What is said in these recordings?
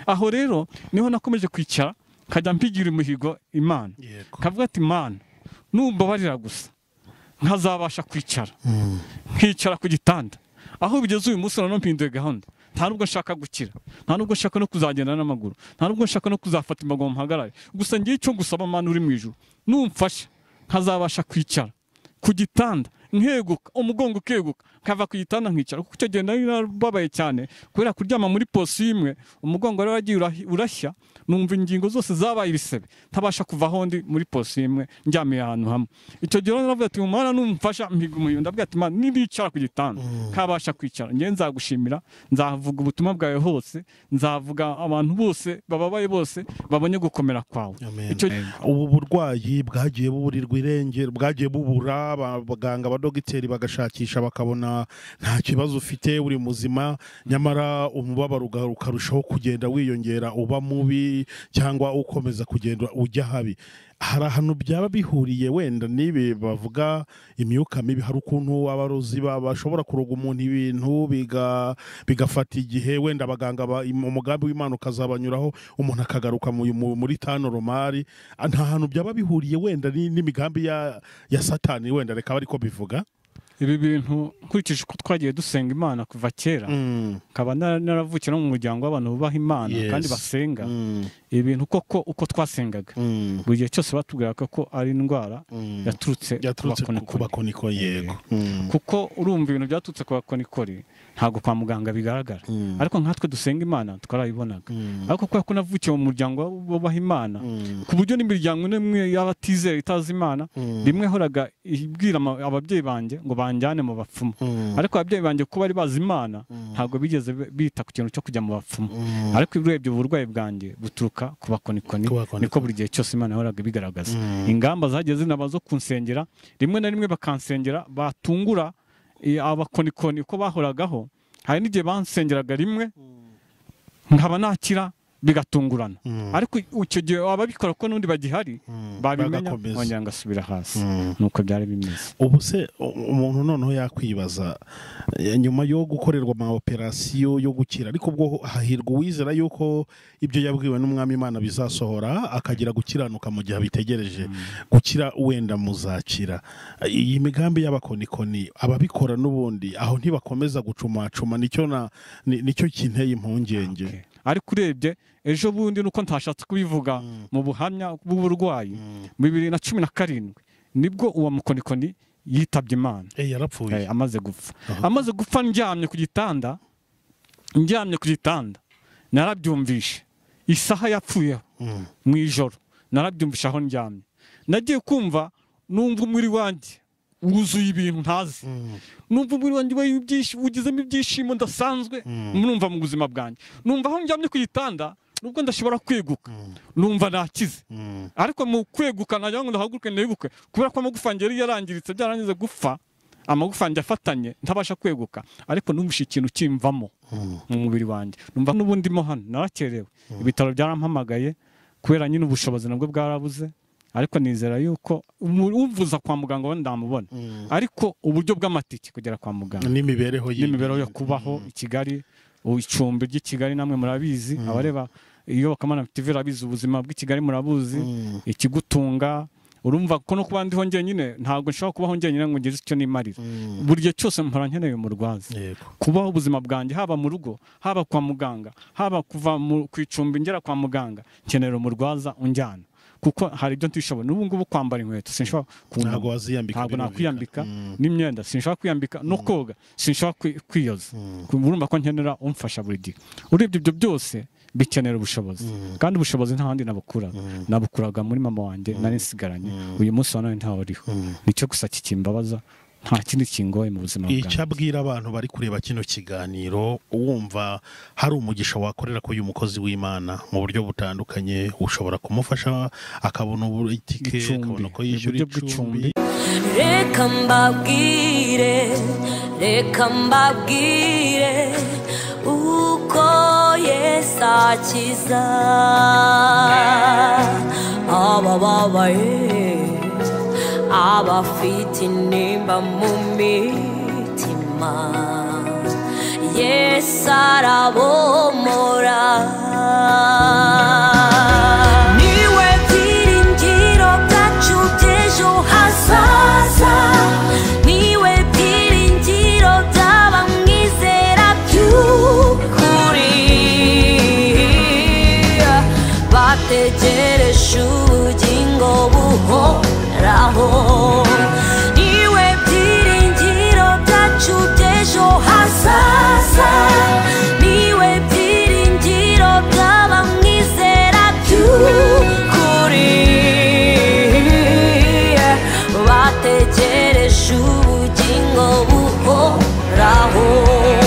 aho rero niho nakomeje kwicara nkajya mpigira umuhigo imana kavuga ati imana numbabarira gusa nkazabasha kwicara nkicara ku gitanda aho bigeze uyu munsi noneho mpinduye gahunda nta nubwo nshaka gukira nta nubwo nshaka no kuzagenda n'amaguru nta nubwo nshaka no kuzafata imbago mpagarare gusa ngiye icyo gusaba amana uri mu ijoro numfasha nkazabasha kwicara ku gitanda nkeguka umugongo ukeguka nkava ku gitanda nkicara kuko icyo gihe nari narababaye cyane kubera kuryama muri posi imwe umugongo rero wagiye urashya numva ingingo zose zabaye ibisebe ntabasha kuva aho ndi muri posi imwe ndyamiye ahantu hamwe icyo gihe rero naravuga ati umwana numfasha mpiga umuhindo ndavuga ati mwana nibicara ku gitanda kabasha kwicara njye nzagushimira nzavuga ubutumwa bwawe hose nzavuga abantu bose bababaye bose babonye gukomera kwawe icyo ubu burwayi bwagiye buburirwa irengero bwagiye bubura abaganga abadogiteri bagashakisha bakabona nta kibazo ufite uri muzima nyamara umubabaro ukarushaho kugenda wiyongera uba mubi cyangwa ukomeza kugenda ujya habi hari ahantu byaba bihuriye wenda n'ibi bavuga imyuka mibi hari ukuntu abarozi bashobora kuroga umuntu ibintu bigafata igihe wenda abaganga umugambi w'imana ukazabanyuraho umuntu akagaruka muri tano romari nta hantu byaba bihuriye wenda n'imigambi ya satani wenda reka bari ko bivuga ibi bintu nkurikije uko twagiye dusenga imana kuva kera nkaba naravukira mu muryango w'abantu bubaha imana kandi basenga ibintu koko uko twasengaga buri gihe cyose batubwiraga ko ari indwara yaturutse ku bakonikori yego kuko urumva ibintu byaturutse ku bakonikori ntabwo kwa muganga bigaragara ariko nkatwe dusenga imana twarabibonaga ariko kubera ko navukiye mu muryango w'abubaha imana ku buryo n'imiryango n'imwe y'abatizera itazi imana rimwe horaga ibwira ababyeyi banjye ngo banjyane mu bapfumu ariko ababyeyi banjye kuko bari bazi imana ntabwo bigeze bita ku kintu cyo kujya mu bapfumu ariko urebye uburwayi bwanjye buturuka ku bakonikoni niko buri gihe cyose imana yahoraga ibigaragaza ingamba zagiye zinaba zo kunsengera rimwe na rimwe bakansengera batungura abakonikoni uko bahoragaho hari n'igihe bansengeraga rimwe nkaba nakira bigatungurana ariko icyo gihe ababikora ko n'undi bagihari babimenya bongera ngasubira hasi nuko byari bimeze ubu se umuntu noneho yakwibaza nyuma yo gukorerwa ama operasiyo yo gukira ariko ubwo hahirwa uwizera yuko ibyo yabwiwe n'umwami imana bizasohora akagira gukiranuka mu gihe abitegereje gukira wenda muzakira iyi migambi y'abakonikoni ababikora n'ubundi aho ntibakomeza gucumacuma nicyo kinteye impungenge ariko urebye ejo bundi nuko ntashatse kubivuga mu buhamya bw'uburwayi bibiri na cumi na karindwi nibwo uwo mukonikoni yitabye imana yarapfuye amaze gupfa amaze gupfa ndyamye ku gitanda ndyamye ku gitanda narabyumvishe isaha yapfuyeho mu ijoro narabyumvishe aho ndyamye nagiye kumva numva umubiri wanjye wuzuye ibintu ntazi numva umubiri wanjye ugizemo ibyishimo ndasanzwe numva mu buzima bwanjye numva aho njyamye ku gitanda nubwo ndashobora kweguka numva nakize ariko mu kweguka ntagira ngo ndahaguruke ntibuke kubera ko amagufa yari yarangiritse byarangiza gupfa amagufa yanjye afatanye ntabasha kweguka ariko numvise ikintu kimvamo mu mubiri wanjye numva n'ubundi mo hano narakerewe ibitaro byarampamagaye kubera nyine ubushobozi nabwo bwarabuze ariko nizera yuko uvuza kwa muganga we ndamubona ariko uburyo bw'amatike kugera kwa muganga n'imibereho yo kubaho i kigali icumbi ry'i kigali namwe murabizi abareba iyobokamana tv irabizi ubuzima bw'i kigali murabuzi ikigutunga urumva ko no kuba ndiho njyenyine ntabwo nshobora kubaho njyenyine ngo ngeze icyo nimarira buri gihe cyose mpora nkeneye umurwaza kubaho ubuzima bwanjye haba mu rugo haba kwa muganga haba kuva ku icumbi ngera kwa muganga nkenera umurwaza unjyana kuko hari ibyo ntishoboye n'ubu ngubu kwambara inkweto sinshobora ntabwo waziyambika ntabwo nakwiyambika n'imyenda sinshobora kwiyambika no koga sinshobora kwiyoza urumva ko nkenera umfasha buri gihe urebye ibyo byose bikenera ubushobozi kandi ubushobozi nta handi nabukura nabukuraga muri mama wanjye nari nsigaranye uyu munsi wa none ntawe uriho nicyo gusa kikimbabaza nta kindi kingoye mu buzima bwawe icyo abwira abantu bari kureba kino kiganiro wumva hari umugisha wakorera ko uyu mukozi w'imana mu buryo butandukanye ushobora kumufasha akabona itike akabona ko yishyura icumbi reka mbabwire reka mbabwire uko yesu akiza abababaye abafite nimba mu mitima yesu arabomora nategereje ubugingo buhoraho niwe byiringiro byacu by'ejo hazaza niwe byiringiro by'abamwizera by'ukuri bategereje ubugingo buhoraho Yeah.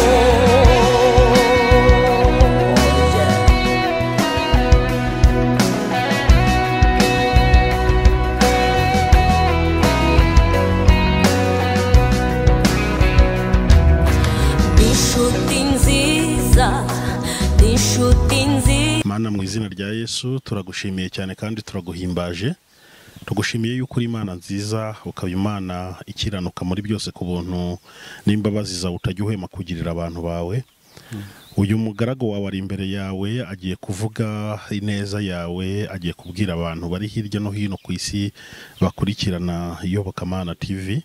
Nishuti nziza, nishuti nziza. mana mu izina rya yesu turagushimiye cyane kandi turaguhimbaje tugushimiye yuko uri imana nziza ukaba imana ikiranuka muri byose ku buntu n'imbabazi zawe utajya uhema kugirira abantu bawe uyu mugaragu wawe ari imbere yawe agiye kuvuga ineza yawe agiye kubwira abantu bari hirya no hino ku isi bakurikirana iyobokamana tivi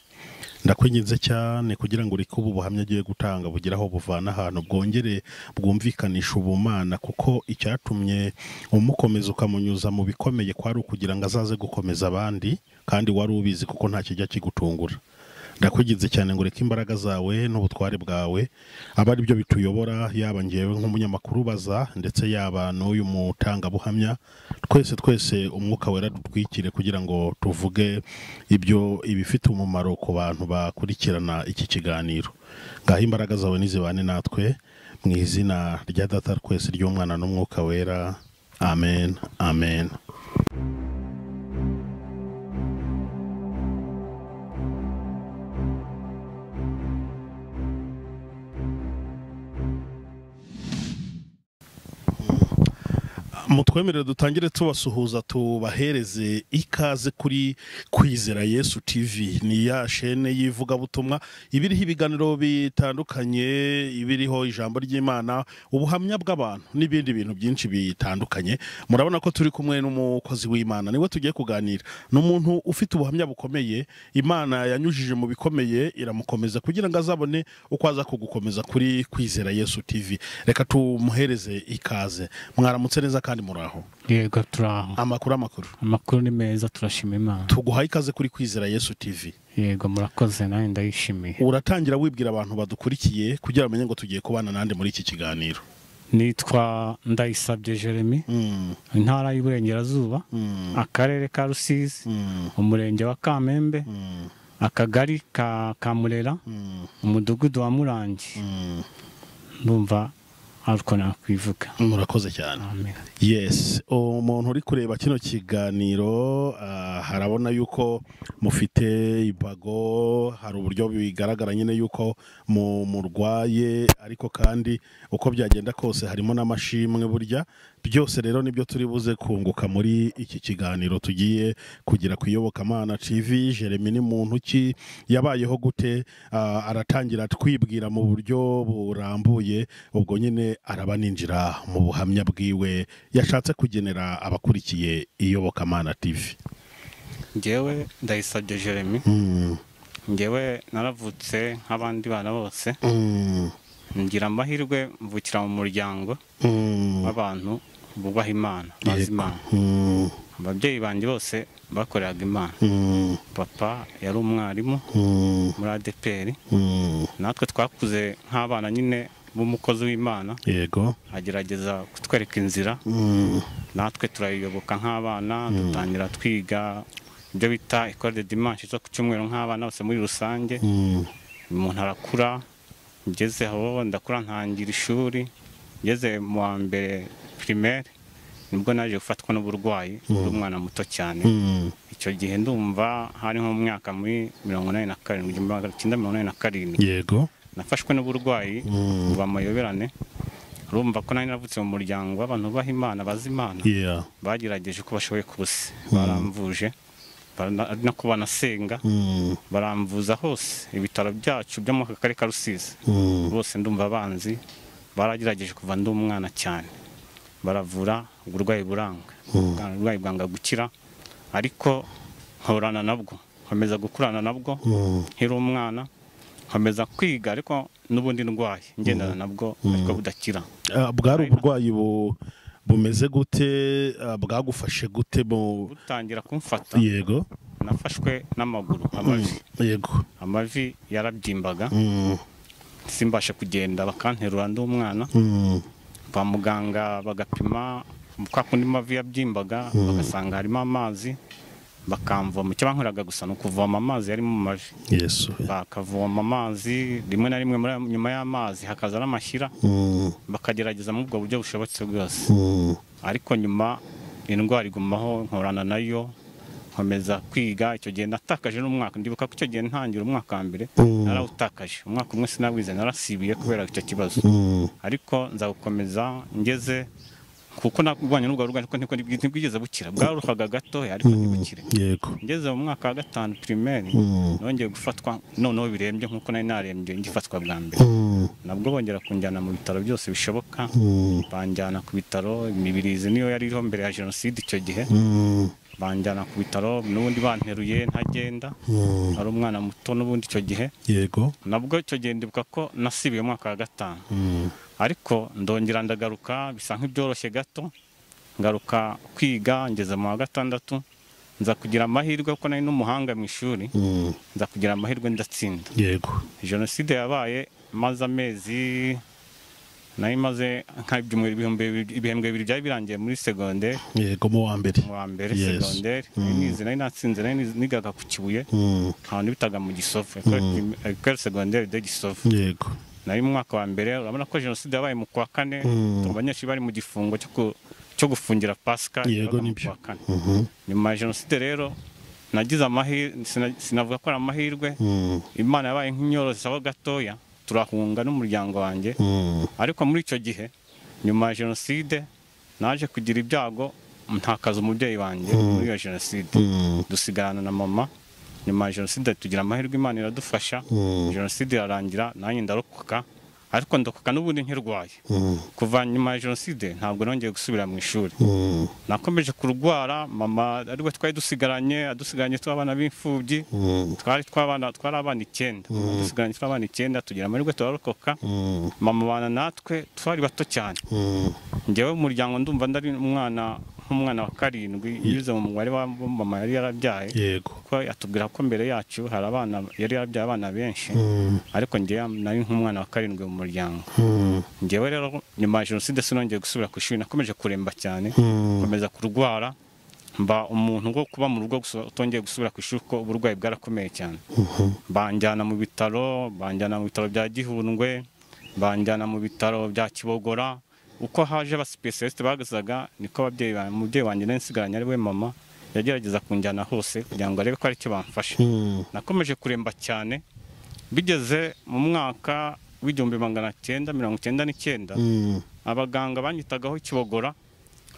ndakwinginze cyane kugira ngo ureke ubu buhamya agiye gutanga bugire aho buvana ahantu bwongere bwumvikanisha ubumana kuko icyatumye umukomeza ukamunyuza mu bikomeye kwari ukugira ngo azaze gukomeza abandi kandi wari ubizi kuko nta kijya kigutungura ndakwinginze cyane ngo ureke imbaraga zawe n'ubutware bwawe aba ari byo bituyobora yaba ngewe nk'umunyamakuru ubaza ndetse yaba n'uyu mutangabuhamya twese twese umwuka wera dutwikire kugira ngo tuvuge ibyo ibifite umumaro ku bantu bakurikirana iki kiganiro ngaho imbaraga zawe nizibane natwe mu izina rya data twese ry'umwana n'umwuka wera amen amen mutwemerere dutangire tubasuhuza tubahereze ikaze kuri kwizera yesu tv ni ya shene y'ivugabutumwa iba iriho ibiganiro bitandukanye iba iriho ijambo ry'imana ubuhamya bw'abantu n'ibindi bintu byinshi bitandukanye murabona ko turi kumwe n'umukozi w'imana niwe tugiye kuganira ni umuntu ufite ubuhamya bukomeye imana yanyujije mu bikomeye iramukomeza kugira ngo azabone uko aza kugukomeza kuri kwizera yesu tv reka tumuhereze ikaze mwaramutse neza kandi muraho yego turaho amakuru amakuru amakuru ni meza turashima imana tuguhaye ikaze kuri kwizera yesu tv yego murakoze nawe ndayishimiye uratangira wibwira abantu badukurikiye kugira bamenye ngo tugiye kubana nande muri iki kiganiro nitwa ndayisabye jeremy Mm, intara y'iburengerazuba mm, akarere ka rusizi mm, umurenge wa kamembe mm, akagari ka kamurera mm, umudugudu wa murangi mm. ndumva ariko nakwivuga murakoze cyane amen yes umuntu uri kureba kino kiganiro ah, harabona yuko mufite imbago hari uburyo bigaragara nyine yuko mu- murwaye ariko kandi uko byagenda kose harimo n'amashimwe burya byose rero nibyo turi buze kunguka muri iki kiganiro tugiye kugira ku iyobokamana tv jeremy ni muntu ki yabayeho gute Ah, aratangira twibwira mu buryo burambuye ubwo nyine araba ninjira mu buhamya bwiwe yashatse kugenera abakurikiye iyobokamana tv ngewe ndayisabye jeremy Mm, ngewe naravutse nk'abandi bana bose mm, ngira amahirwe mvukira mu muryango mm, w'abantu bubaha imana bazi imana mm, ababyeyi banjye bose bakoreraga imana mm, papa yari umwarimu mm, muri adepr mm. natwe twakuze nk'abana nyine b'umukozi w'imana yego agerageza kutwereka inzira Mm, natwe turayiyoboka nk'abana dutangira twiga ibyo bita ikore de dimanche zo ku cyumweru nk'abana bose muri rusange mm, umuntu arakura ngeze aho ndakura ntangira ishuri ngeze mu wa mbere primaire nibwo naje gufatwa n'uburwayi ndi umwana muto cyane mm, icyo gihe ndumva hari nko mu mwaka muri mirongo inani na karindwi igihumbi magana cyenda mirongo inani na karindwi yego nafashwe n'uburwayi Mm. buba amayoberane urumva ko nari navutse mu muryango w'abantu bubaha imana bazi imana yeah bagerageje uko bashoboye kose baramvuje bara- ari nako banasenga Mm, baramvuza hose ibitaro byacu byo mu karere ka rusizi mm. bose ndumva abanzi baragerageje kuva ndi umwana cyane baravura uburwayi buranga uburwayi bwanga gukira ariko nkorana nabwo nkomeza gukurana nabwo Mm, nkiri umwana nkomeza kwiga ariko n'ubundi ndwaye ngendana nabwo ariko budakira ah, bwari uburwayi bu bumeze gute ah, bwagufashe gute mu butangira kumfata yego nafashwe n'amaguru Mm, amavi yego amavi yarabyimbaga Mm, simbashe kugenda bakanterura ndi umwana mm, kwa muganga bagapima kwa kundi mavi yabyimbaga bagasanga harimo amazi bakamvoma icyo bankoreraga gusa ni ukuvoma amazi yari mu mavi yesu bakavoma amazi rimwe na rimwe muri- nyuma y'amazi hakaza n'amashyira Mm, bakagerageza muri ubwo buryo bushobotse bwose mm, ariko nyuma indwara igumaho nkorana nayo nkomeza kwiga icyo gihe natakaje n'umwaka ndibuka ko icyo gihe ntangira umwaka wa mbere Mm. narawutakaje umwaka umwe sinawize narasibiye kubera icyo kibazo mm, ariko nzagukomeza ngeze kuko narwanya n'urwo rugo ariko ntibwo- ntibwigeze bukira bwaruhaga gatoya ariko ntibukire yego ngeze mu mwaka wa gatanu primaire Mm. nongeye gufatwa noneho birembye nk'uko nari narembye ngifatwa bwa mbere Mm, nabwo bongera kunjyana mu bitaro byose bishoboka Mm. banjyana ku bitaro imibirizi niyo yari iriho mbere ya jenoside icyo gihe mm, banjyana ku bitaro n'ubundi banteruye ntagenda mm, ari umwana muto n'ubundi icyo gihe yego nabwo icyo gihe ndibuka ko nasibiye umwaka wa gatanu Mm, ariko ndongera ndagaruka bisa nk'ibyoroshye gato ngaruka kwiga ngeze mu wa gatandatu nza kugira amahirwe kuko nari n'umuhanga mu ishuri mm, nza kugira amahirwe ndatsinda yego jenoside yabaye maze amezi nari maze nk'ibyumweru ibihumbi bibiri- ibihembwe bibiri byari birangiye muri segonderi yego mu wa mbere mu wa mbere Yes. segonderi nari nize nari natsinze nari nize- nigaga ku kibuye Mm, ahantu bitaga mu gisovu ekore segonderi de gisovu yego nari mu mwaka wa mbere urabona ko jenoside yabaye mu kwa kane Mm. abanyeshuri bari mu gifungo cyo ku- cyo gufungira pasika yabaga Yego, mu nibyo. kwa kane Mhm, nyuma ya jenoside rero nagize amahirwe sinavuga ko ari amahirwe mm, imana yabaye nk'inyorozi aho gatoya turahunga n'umuryango wanjye mm, ariko muri icyo gihe nyuma ya jenoside naje kugira ibyago ntakaza umubyeyi wanjye muri iyo jenoside mm, dusigarana na mama nyuma ya jenoside tugira amahirwe imana iradufasha Mm. jenoside irarangira nanjye ndarokoka ariko ndakoka n'ubundi nkirwaye mm, kuva nyuma ya jenoside ntabwo nongeye gusubira mu ishuri mm, nakomeje kurwara mama ariwe twari dusigaranye adusigaranye tw'abana b'imfubyi mm, twari tw'abana twari abana icyenda dusigaranye tw'abana icyenda tugira amahirwe turarokoka mm, mama bana natwe twari bato cyane mm, njyewe mu muryango ndumva ndari umwana nk'umwana wa karindwi nyuze mu mubare wa wa mama yari yarabyaye yego kuko yatubwira ko mbere yacu hari abana yari yarabyaye abana benshi Mm, ariko njyewe nari nk'umwana wa karindwi mu muryango mm, njyewe rero nyuma ya jenoside sinongeye gusubira ku ishuri nakomeje kuremba cyane mm, nkomeza kurwara mba umuntu wo kuba mu rugo gusa utongeye gusubira ku ishuri kuko uburwayi bwarakomeye cyane mhm, banjyana mu bitaro banjyana mu bitaro bya gihundwe banjyana mu bitaro bya kibogora uko haje abasipesialisite bagazaga niko ababyeyi ba- umubyeyi wanjye nari nsigaranye ari we mama yagerageza kunjyana hose kugira ngo arebe ko ari icyo bamfasha mm, nakomeje kuremba cyane bigeze mu mwaka w'igihumbi magana cyenda mirongo icyenda n'icyenda mm, abaganga banyitagaho kibogora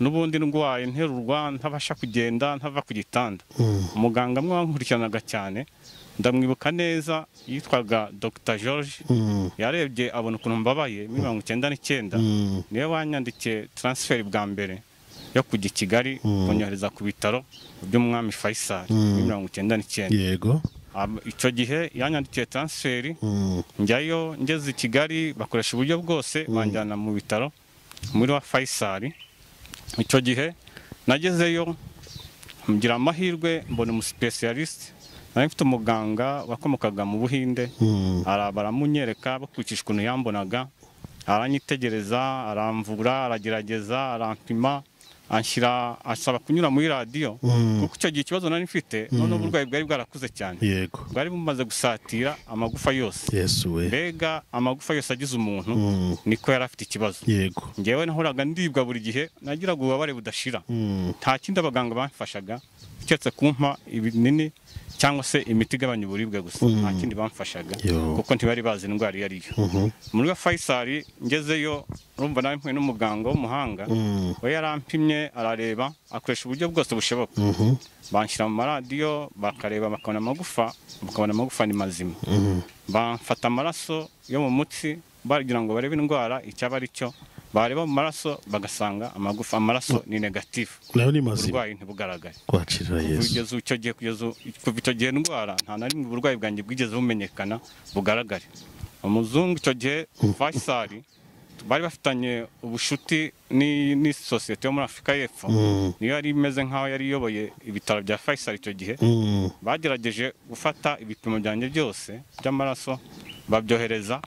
n'ubundi ndwaye nterurwa ntabasha kugenda ntava ku gitanda mm, umuganga amwe wankurikiranaga cyane ndamwibuka neza yitwaga dr george mm, yarebye abona ukuntu mbabaye muri mirongo icyenda n'icyenda mm, niwe wanyandikiye taransiferi bwa mbere yo kujya i kigali kunyohereza ku bitaro by'umwami faisal muri mirongo icyenda n'icyenda yego Ab- icyo gihe yanyandikiye taransiferi Mm, njyayo ngeze i kigali bakoresha uburyo bwose banjyana mu bitaro muri wa fayisari icyo gihe nagezeyo ngira amahirwe mbona umusipesiyalisite nari mfite umuganga wakomokaga mu buhinde mm, ara- baramunyereka bakurikije ukuntu yambonaga aranyitegereza aramvura aragerageza arampima anshyira asaba kunyura muri radiyo kuko icyo gihe ikibazo nari mfite noneho uburwayi bwari bwarakuze cyane yego bwari bumaze gusatira amagufa yose yesu we mbega amagufa yose agize umuntu Mm. niko yari afite ikibazo yego ngewe nahoraga ndibwa buri gihe nagiraga ububabare budashira Mm, nta kindi abaganga bamfashaga keretse kumpa ibinini cyangwa se imiti igabanya uburibwe gusa nta kindi bamfashaga Yo. kuko ntibari bazi indwara iyo ari yo muri wa fayisari ngezeyo urumva nari mpuye n'umuganga w'umuhanga mm, we yarampimye arareba akoresha uburyo bwose bushoboka mhm, banshyira mu maradiyo bakareba bakabona amagufa bakabona amagufa ni mazima mm, bamfata amaraso yo mu mutsi bagira ngo barebe indwara icyaba ari cyo bareba mu maraso bagasanga amagufa amaraso ni negatifu nayo ni mazima uburwayi ntibugaragare kwakirira yesu kugeza icyo gihe kugeza u- kuva icyo gihe indwara nta na rimwe uburwayi bwanjye bwigeze bumenyekana bugaragare umuzungu icyo gihe faisali bari bafitanye ubushuti ni- n'isosiyete yo muri afurika y'epfo Mm. niyo yari imeze nk'aho yari iyoboye ibitaro bya faisal icyo gihe Mm. bagerageje gufata ibipimo byanjye byose by'amaraso babyohereza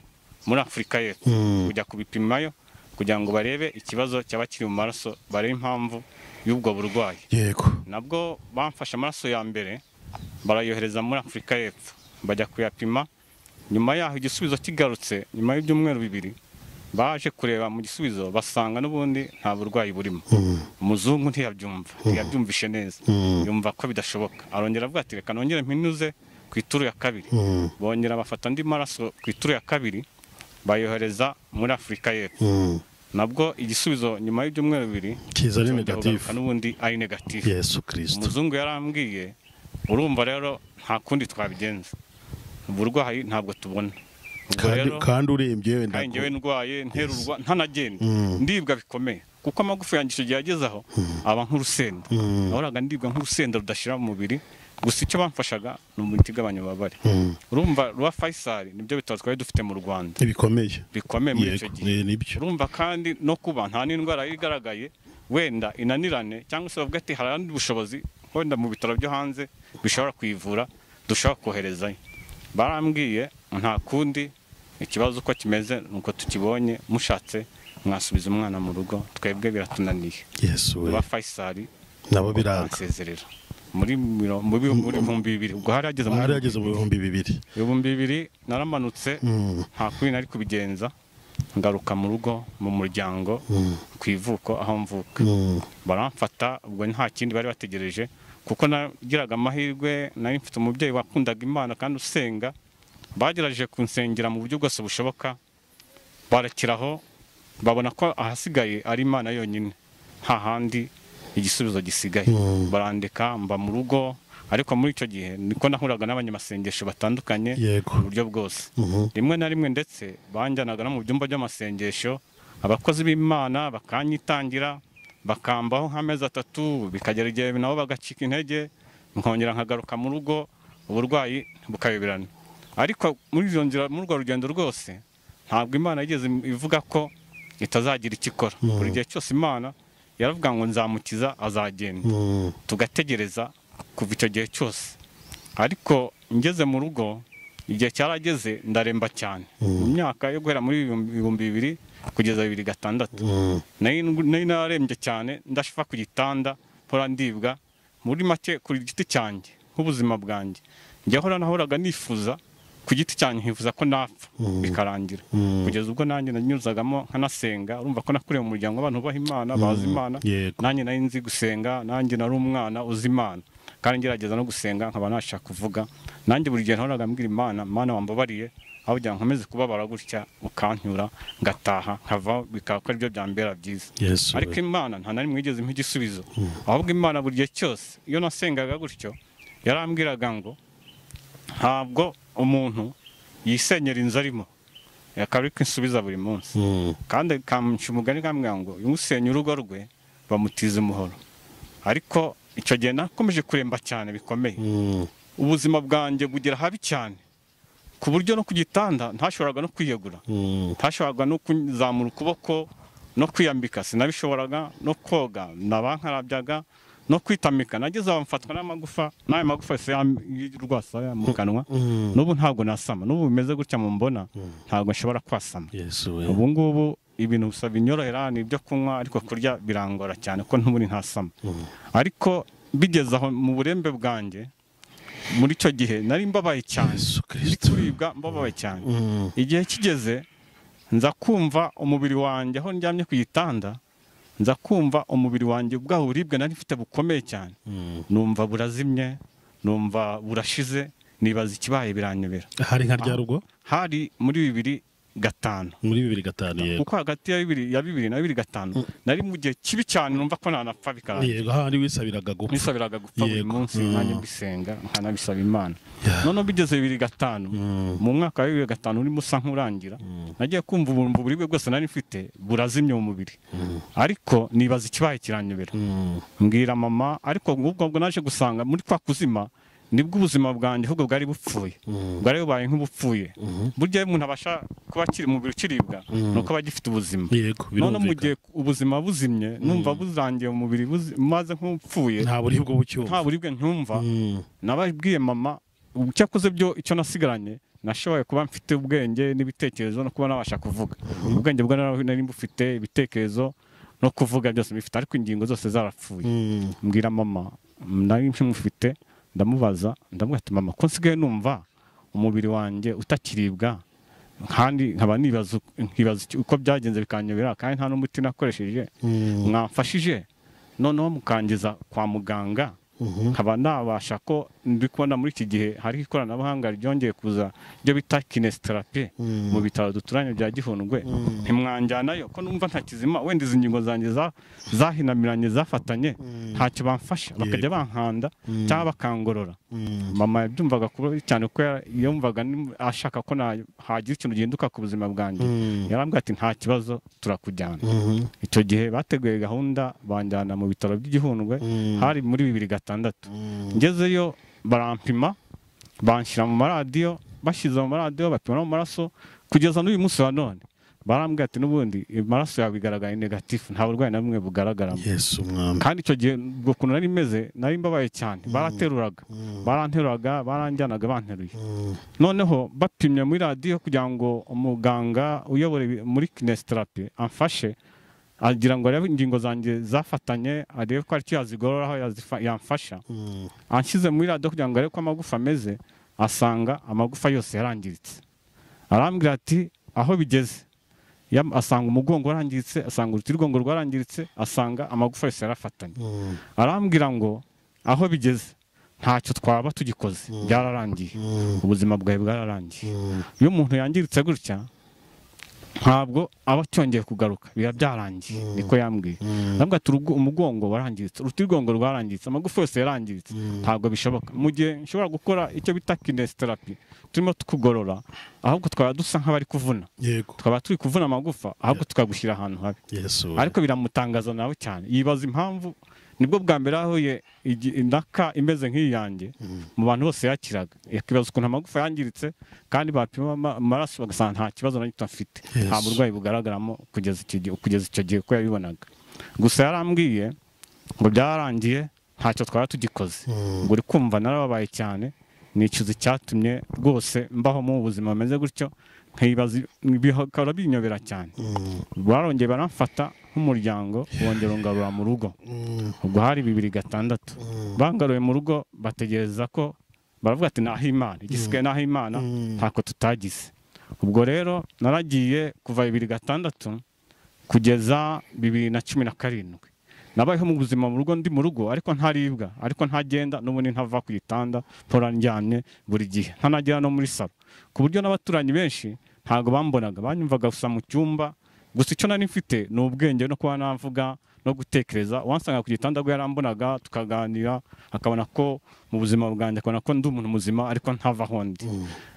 muri afurika y'epfo Mm. kujya kubipimayo kugira ngo barebe ikibazo cyaba kiri mu maraso barebe impamvu y'ubwo burwayi yego nabwo bamfashe amaraso ya mbere barayohereza muri afurika y'epfo bajya kuyapima nyuma yaho igisubizo kigarutse nyuma y'ibyumweru bibiri baje kureba mu gisubizo basanga n'ubundi nta burwayi burimo umuzungu ntiyabyumva ntiyabyumvishe neza yumva ko bidashoboka arongera avuga ati reka nongere mpinuze ku ituru ya kabiri Mm. bongera bafata andi maraso ku ituru ya kabiri bayohereza muri afurika y'epfo Mm. nabwo igisubizo nyuma y'ibyumweru bibiri kiza ari cyongera kugaruka negatifu n'ubundi ari negatifu yesu kirisito umuzungu yarambwiye urumva rero nta kundi twabigenza uburwayi ntabwo tubona ubwo kandi rero kandi urembye wenda kandi njyewe ndwaye nterurwa ntanagenda Mm. ndibwa bikomeye kuko amagufa yanjye icyo gihe ageze aho aba nk'urusenda Mm. nahoraga ndibwa nk'urusenda rudashira mu mubiri gusa icyo bamfashaga ni umuti ugabanya ububabare urumva rwa Faisal nibyo bitaro twari dufite mu Rwanda ntibikomeye bikomeye muri yego icyo gihe eh, nibyo urumva kandi no kuba nta n'indwara yari igaragaye wenda inanirane cyangwa se bavuga ati hari abandi bushobozi wenda mu bitaro byo hanze bishobora kuyivura dushobora koherezayo barambwiye nta kundi ikibazo uko kimeze ni uko tukibonye mushatse mwasubiza umwana mu rugo twebwe biratunaniye yesu we ba Faisal nabo biraga biransezerera muri miro- mu bi- muri ibihumbi bibiri ubwo hari hageze mu hari yageze mu bihumbi bibiri ibihumbi bibiri naramanutse Mm. nta kuri nari kubigenza ngaruka mu rugo mu muryango ku ivuko aho mvuka Mm. baramfata ubwo nta kindi bari bategereje kuko nagiraga amahirwe nari mfite umubyeyi wakundaga imana kandi usenga bagerageje kunsengera mu buryo bwose bushoboka barakiraho babona ko ahasigaye ari imana yonyine nta handi igisubizo gisigaye Mm. barandika mba mu rugo ariko muri icyo gihe niko nahuraga n'abanyamasengesho batandukanye Yego. mu buryo bwose Mhm. rimwe na rimwe ndetse banjyanaga no mu byumba by'amasengesho abakozi b'imana bakanyitangira bakambaho nk'amezi atatu bikagera igihe nabo bagacika intege nkongera nkagaruka mu rugo uburwayi bukayoberana ariko muri iyo nzira muri urwo rugendo rwose ntabwo imana yigeze ivuga ko itazagira icyo ikora buri gihe cyose imana yaravuga ngo nzamukiza azagenda Mm. tugategereza kuva icyo gihe cyose ariko ngeze mu rugo igihe cyarageze ndaremba cyane mu myaka yo guhera muri ibihumbi ibihumbi bibiri kugeza bibiri gatandatu Mm. nari nari nararembye cyane ndashifa ku gitanda mpora ndibwa muri make ku giti cyanjye nk'ubuzima bwanjye njya hora nahoraga nifuza ku giti cyanjye nkifuza ko napfa bikarangira kugeza ubwo nanjye nanyuzagamo nkanasenga urumva ko nakuriye mu muryango w'abantu bubaha imana bazi imana Yego. nanjye nari nzi gusenga nanjye nari umwana uzi imana kandi ngerageza no gusenga nkaba nashaka kuvuga nanjye buri gihe nahoraga mbwira imana imana wambabariye aho kugira ngo nkomeze kubabara gutya ukancyura ngataha nkava bikaba ko aribyo byambera byiza yesu we. ariko imana nta na rimwe yigeze impa igisubizo ahubwo imana buri gihe cyose iyo nasengaga gutyo yarambwiraga ngo ntabwo umuntu yisenyera inzu arimo akaba ariko insubiza buri munsi Mm. kandi kamuca umugani kambwira ngo usenya urugo rwe bamutiza umuhoro ariko icyo gihe nakomeje kuremba cyane bikomeye Mm. ubuzima bwanjye bugera habi cyane ku buryo no ku gitanda ntashoboraga no kwiyegura Mm. ntashoboraga no kuzamura ukuboko no kwiyambika sinabishoboraga no koga nabankarabyaga no kwitamika nageze aho mfatwa n'amagufa n'ayo magufa yose yam- y'urwasaya mu kanwa Mm. n'ubu ntabwo nasama n'ubu bimeze gutya mu mbona ntabwo nshobora kwasama yesu we ubu ngubu ibintu gusa binyorohera ni ibyo kunywa ariko kurya birangora cyane ko ntuburi ntasama ariko bigeze aho mu burembe bwanjye muri icyo gihe nari mbabaye cyane yesu ndi kirisito kuribwa mbabaye cyane Mm. igihe kigeze nza kumva umubiri wanjye aho ndyamye ku gitanda nza kumva umubiri wanjye ubwaho buribwe nari mfite bukomeye cyane Mm. numva burazimye numva burashize nibaza ikibaye biranyobera hari nka rya rugo hari muri bibiri gatanu muri bibiri gatanu yego kuko hagati ya bibiri ya bibiri na bibiri gatanu nari mu gihe kibi cyane numva ko nanapfa bikarangira yego hahandi wisabiraga gupfa nisabiraga gupfa buri Yego. munsi Mm. nanjye mbisenga nkanabisaba imana Yeah. noneho bigeze bibiri gatanu mu mwaka wa bibiri gatanu urimo usa nk'urangira nagiye kumva ubumva uburibwe bwose nari mfite burazimye mu mubiri ariko nibaza ikibaye kiranyobera Mm. mbwira mama ariko ubwo bwo naje gusanga muri kwa kuzima nibwo ubuzima bwanjye ahubwo bwari bupfuye bwari bubaye nk'ubupfuye burya iyo umuntu abasha kuba akiri umubiri ukiribwa ni uko aba agifite ubuzima yego none mu birumvikana gihe ubuzima buzimye numva burangiye umubiri buzi- maze nk'upfuye nta buribwe nta bucyumva buribwe ntumva Mm. nababwiye mama cyakoze byo icyo nasigaranye nashoboye kuba mfite ubwenge n'ibitekerezo no kuba nabasha kuvuga ubwenge bwo nari nari mufite ibitekerezo no kuvuga byose bifite ariko ingingo zose zarapfuye Mm. mbwira mama nari mufite ndamubaza ndamubwira ati mama ko nsigaye numva umubiri wanjye utakiribwa kandi nkaba nibaza nkibaza iki- uko byagenze bikanyobera kandi nta n'umuti nakoresheje Mm. mwamfashije noneho mukangiza kwa muganga Mhm. nkaba nabasha ko ndi kubona muri iki gihe hari ikoranabuhanga ryongeye kuza ibyo bita kinesiterapi Mm. mu bitaro duturanye bya gihundwe ntimwanjyanayo ko numva ntakizima wenda izi ngingo zanjye za- zahinamiranye zafatanye ntacyo bamfasha bakajya bankanda cyangwa bakangorora Mm. mama yabyumvaga kubi cyane kuko yara- yumvaga ni- ashaka ko na- hagira ikintu gihinduka ku buzima bwanjye Mm. yarambwira ati nta kibazo turakujyana Mhm. icyo gihe bateguye gahunda banjyana mu bitaro by'igihundwe Mm. hari muri bibiri gatandatu Mm. ngezeyo barampima banshyira mu maradiyo bashyize mu maradiyo bapima no mu maraso kugeza n'uyu munsi wa none barambwira ati n'ubundi amaraso yawe bigaragaye negatifu nta burwayi na bumwe bugaragaramo yesu mwami kandi icyo gihe ubwo kuntu nari meze nari mbabaye cyane barateruraga baranteruraga baranjyanaga banteruye Mm. noneho bapimye muri radiyo kugira ngo umuganga uyobora ibi- muri kinesiterapi amfashe agira ngo arebe ingingo zanjye zafatanye arebe ko ari icyo yazigororaho yazifa- yamfasha Mm. anshyize muri radiyo kugira ngo arebe ko amagufa ameze asanga amagufa yose yarangiritse arambwira ati aho bigeze Yam- asanga umugongo warangiritse asanga urutirigongo rwarangiritse asanga amagufa yose yarafatanye Mm. arambwira ngo aho bigeze ntacyo twaba tugikoze byararangiye Mm. ubuzima bwawe bwararangiye Mm. iyo umuntu yangiritse gutya ntabwo aba acyongeye kugaruka biba byarangiye niko yambwiye ntabwo ati "Urugo- umugongo warangiritse urutirigongo rwarangiritse amagufa yose yarangiritse ntabwo bishoboka mu gihe nshobora gukora icyo bita kinesiterapi turimo tukugorora ahubwo twaba dusa nk'abari kuvuna yego twaba turi kuvuna amagufa ahubwo tukagushyira ahantu habi yesu ariko biramutangaza nawe cyane yibaza impamvu nibwo bwa mbere yahuye igi- indaka imeze nk'iyi yanjye mu bantu bose yakiraga yakibaza ukuntu amagufa yangiritse kandi bapima ama- amaraso bagasanga nta kibazo na gito afite nta Yesu. burwayi bugaragaramo kugeza icyo gihe kugeza icyo gihe uko yabibonaga gusa yarambwiye ngo byararangiye ntacyo twaba tugikoze ngo uri kumva narababaye cyane nicuza icyatumye rwose mbaho mu buzima bumeze gutyo nkibaza bikaba binyobera cyane Mm. barongeye baramfata nk'umuryango bongera ungarura mu rugo Mm. ubwo hari bibiri gatandatu bangaruye mu rugo bategereza ko baravuga ati naho imana igisigaye naho imana Mm. ntako tutagize ubwo rero naragiye kuva bibiri gatandatu kugeza bibiri na cumi na karindwi nabayeho mu buzima mu rugo ndi mu rugo ariko ntaribwa ariko ntagenda n'ubundi ntava ku gitanda mpora ndyamye buri gihe ntanagera no muri salo ku buryo n'abaturanyi benshi ntabwo bambonaga banyumvaga gusa mu cyumba gusa icyo nari mfite ni ubwenge no kuba navuga no gutekereza uwansanga ku gitanda rwe yarambonaga tukaganira akabona ko mu buzima bwanjye akabona ko ndi umuntu muzima ariko ntava aho ndi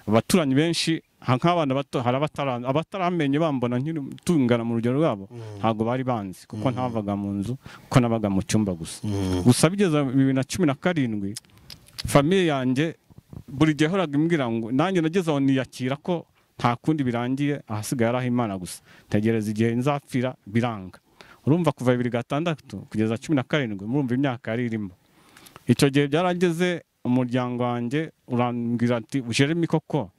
abaturanyi benshi ha- nk'abana bato hari abatara- abataramenye bambona nkiri tungana mu rugero rwabo ntabwo bari banzi kuko ntavaga mu nzu kuko nabaga mu cyumba gusa gusa bigeze bibiri na cumi na karindwi famiye yanjye buri gihe yahoraga imbwira ngo nanjye nageze aho niyakira ko nta kundi birangiye ahasigaye ari ah'imana gusa ntegereza igihe nzapfira biranga urumva kuva bibiri gatandatu kugeza cumi na karindwi murumva imyaka yari irimo icyo gihe byarageze umuryango wanjye urambwira ati jeremy koko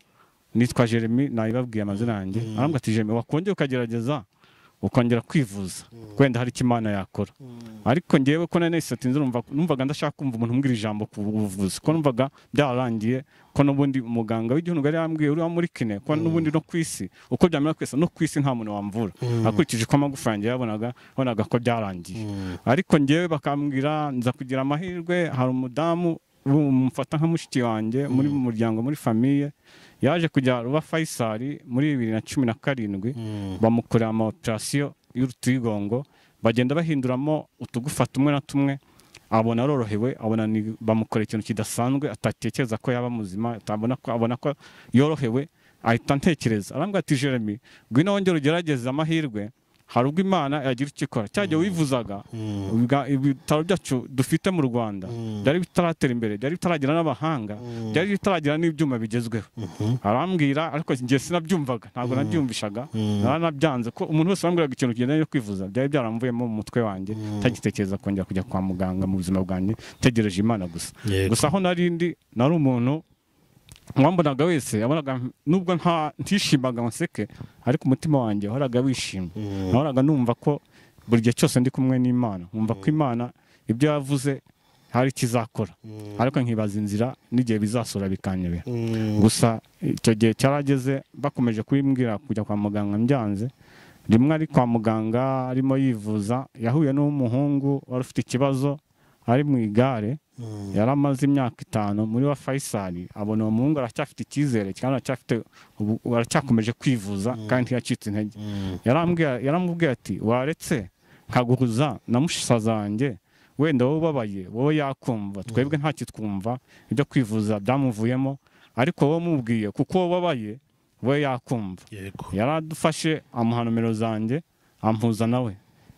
nitwa jeremy nabibabwiye amazina yanjye arambwira ati jeremy wakongera ukagerageza ukongera kwivuza wenda hari icyo imana yakora ariko ngewe ko nanone satinze numvaga ndashaka kumva umuntu umbwira ijambo ku buvuzi ko numvaga byararangiye ko n'ubundi umuganga w'igihugu yari yambwiye uriya muri kine ko n'ubundi no ku isi uko byamera kwese no ku isi nta muntu wamvura akurikije uko amagufa yanjye yabonaga bonaga ko byarangiye ariko ngewe bakambwira nza kugira amahirwe hari umudamu mufata nka mushiki wanjye muri mu muryango muri famiye yaje kujya ruba fayisari muri bibiri na cumi na karindwi bamukorera ama operasiyo y'urutirigongo bagenda bahinduramo utugufa tumwe na tumwe abona arorohewe abona ni- bamukorera ikintu kidasanzwe atatekereza ko yaba muzima atabona ko abona ko yorohewe ahita ntekereza arambwira ati jeremy ngwino wongere ugerageze amahirwe hari ubwo imana yagira icyo ikora cyagiye wivuzaga ubwa- ibitaro byacu dufite mu rwanda byari bitaratera imbere byari bitaragera n'abahanga byari bitaragera n'ibyuma bigezweho arambwira ariko njye sinabyumvaga ntabwo nabyumvishaga naranabyanze ko umuntu wese wambwiraga ikintu kigendanye no kwivuza byari byaramvuyemo mu mutwe wanjye ntagitekereza kongera kujya kwa muganga mu buzima bwanjye ntegereje imana gusa Yego. gusa aho nari ndi nari umuntu uwambonaga wese yabonaga nubwo nta ntishimaga ngo nseke ariko umutima wanjye wahoraga wishimye nahoraga numva ko buri gihe cyose ndi kumwe n'imana nkumva ko imana ibyo yavuze hari ikizakora ariko nkibaza inzira n'igihe bizasura bikanyobera gusa icyo gihe cyarageze bakomeje kubimbwira kujya kwa muganga mbyanze rimwe ari kwa muganga arimo yivuza yahuye n'umuhungu wari ufite ikibazo ari mu igare yari amaze imyaka itanu muri wa Faisal abona uwo muhungu aracyafite icyizere kandi aracyafite ubu- aracyakomeje kwivuza kandi ntiyacitse intege Yarambwira- yaramubwiye ati waretse nkaguhuza na mushisa zanjye wenda wowe ubabaye wowe yakumva twebwe ntakitwumva ibyo kwivuza byamuvuyemo ariko wowe umubwiye kuko wowe ubabaye we yakumva yego yaradufashe amuha nomero zanjye ampuza nawe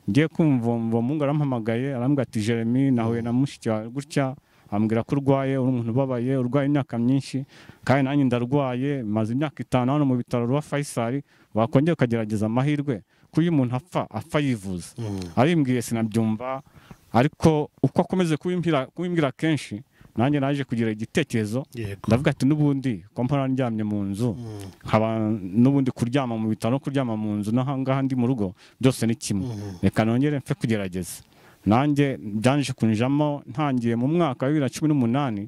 ngiye kumva uwo muhungu arampamagaye arambwira ati jeremy nahuye na mushiki wawe gutya ambwira ko urwaye uri umuntu ubabaye urwaye imyaka myinshi kandi nanjye ndarwaye maze imyaka itanu hano mu bitaro rwa Faisal wakongera ukagerageza amahirwe ko iyo umuntu apfa apfa yivuza arimbwiye sinabyumva ariko uko akomeze kubimbwira- kubimbwira kenshi nanjye naje kugira igitekerezo yego ndavuga ati n'ubundi ko mpora ndyamye mu nzu nkaba n'ubundi kuryama mu bitaro no kuryama mu nzu n'ahangaha ndi mu rugo byose ni kimwe reka nongere mpfe kugerageza nanjye byanje kunjamo ntangiye mu mwaka wa bibiri na cumi n'umunani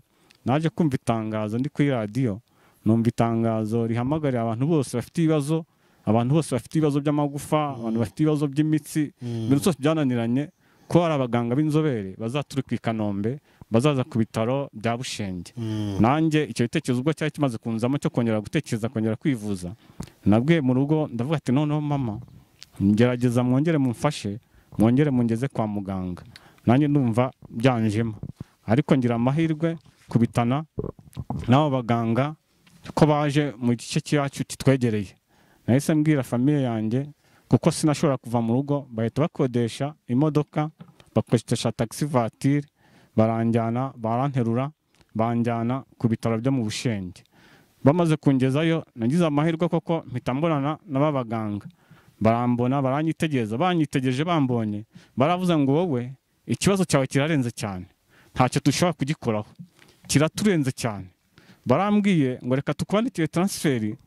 naje kumva itangazo ndi kuri radiyo numva itangazo rihamagarira abantu bose bafite ibibazo abantu bose bafite ibibazo by'amagufa abantu bafite ibibazo by'imitsi ibintu byose byananiranye ko hari abaganga b'inzobere bazaturuka i kanombe bazaza ku bitaro bya bushenge nanjye icyo gitekerezo ubwo cyari kimaze kunzamo cyo kongera gutekereza kongera kwivuza nabwiye mu rugo ndavuga ati noneho mama ngerageza mwongere mumfashe mwongere mungeze kwa muganga nanjye ndumva byanjemo ariko ngira amahirwe kubitana n'abo baganga ko baje mu gice cyacu kitwegereye nahise mbwira famiye yanjye kuko sinashobora kuva mu rugo bahita bakodesha imodoka bakodesha taxi vatire baranjyana baranterura banjyana ku bitaro byo mu bushenge bamaze kungezayo nagize amahirwe koko mpita mbonana n'aba baganga barambona baranyitegereza banyitegereje bambonye baravuze ngo wowe ikibazo cyawe kirarenze cyane ntacyo dushobora kugikoraho kiraturenze cyane barambwiye ngo reka tukwandikire taransiferi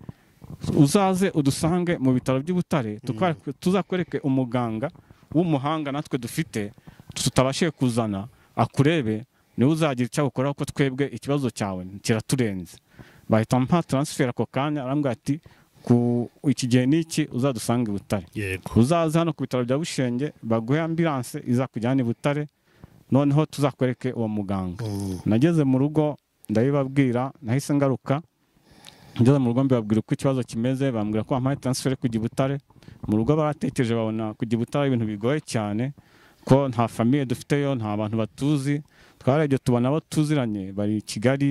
uzaze udusange mu bitaro by'i Butare tukwa- tuzakwereke umuganga w'umuhanga natwe dufite tutabashije kuzana akurebe niwe uzagira icyo agukoraho ko twebwe ikibazo cyawe kiraturenze bahita mpa taransiferi ako kanya arambwira ati ku iki gihe n'iki uzadusanga i Butare yego uzaze hano ku bitaro bya Bushenge baguhe ambilanse izakujyana i Butare noneho tuzakwereke uwo muganga nageze mu rugo ndabibabwira nahise ngaruka ngeze mu rugo mbibabwira uko ikibazo kimeze bambwira ko bampaye taransiferi kujya i Butare mu rugo baratekereje babona kujya i Butare ari ibintu bigoye cyane ko nta famiye dufiteyo nta bantu batuzi twarebye tubona abo tuziranye bari i Kigali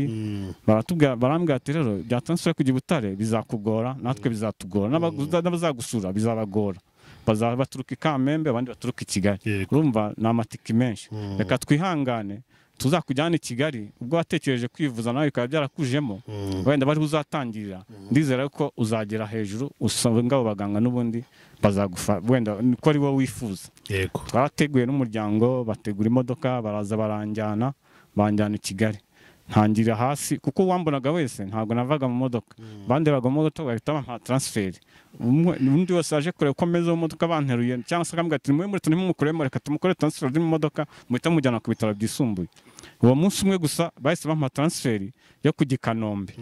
baratubwira barambwira ati rero bya taransiferi kujya i Butare bizakugora natwe bizatugora n'abaguza- n'abazagusura bizabagora bazaba baturuka i Kamembe abandi baturuka i Kigali Yego. urumva ni amatike menshi reka twihangane tuzakujyana i kigali ubwo watekereje kwivuza nawe bikaba byarakujemo wenda bari uzatangirira ndizera ko uzagera hejuru usanga abo baganga n'ubundi bazagufa wenda niko ari wowe wifuza yego twarateguye n'umuryango bategura imodoka baraza baranjyana banjyana i kigali ntangira hasi kuko uwambonaga wese ntabwo navaga mu modoka bandebaga mu modoka bahita bampa taransiferi Umwe- undi wese aje kureba uko ameze mu modoka banteruye cyangwa se akambwira ati nimwe muri twe ntimumukuremo reka tumukore taransiferi uri mu modoka muhita mujyana ku bitaro byisumbuye uwo munsi umwe gusa bahise bampa taransiferi yo kujya i kanombe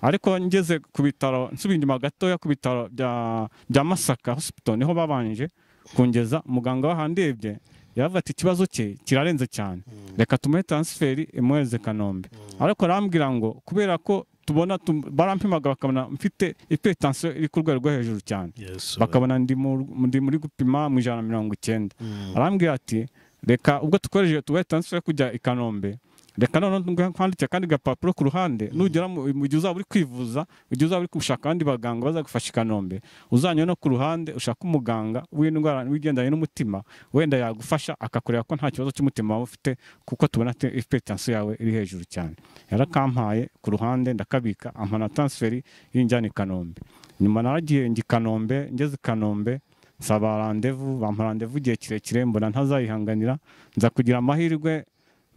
ariko ngeze ku bitaro nsubiye inyuma gatoya ku bitaro bya, bya masaka hospital niho babanje kungeza muganga wahandebye yaravuga ati ikibazo cye kirarenze cyane reka tumuhe taransiferi imuhereze kanombe ariko arambwira ngo kubera ko tubona tum- barampimaga bakabona mfite ipetansiyo iri ku rwego rwo hejuru cyane yesu bakabona ndi mu- ndi muri gupima mu ijana na mirongo icyenda arambwira ati reka ubwo dukoresheje tubahe taransiferi yo kujya i kanombe reka noneho kwanditse kandi agapapuro ku ruhande nugera mu mu gihe uzaba uri kwivuza igihe uzaba uri gushaka abandi baganga bazagufasha i kanombe uzanywe no ku ruhande ushaka umuganga w'indwara wigendanye n'umutima wenda yagufasha akakureba ko nta kibazo cy'umutima waba ufite kuko tubona ipetansiyo yawe iri hejuru cyane yarakampaye ku ruhande ndakabika ampana taransiferi y'injyana i kanombe nyuma naragiye njya i kanombe ngeze i kanombe nsaba randevu bampa randevu igihe kirekire mbona ntazayihanganira nza kugira amahirwe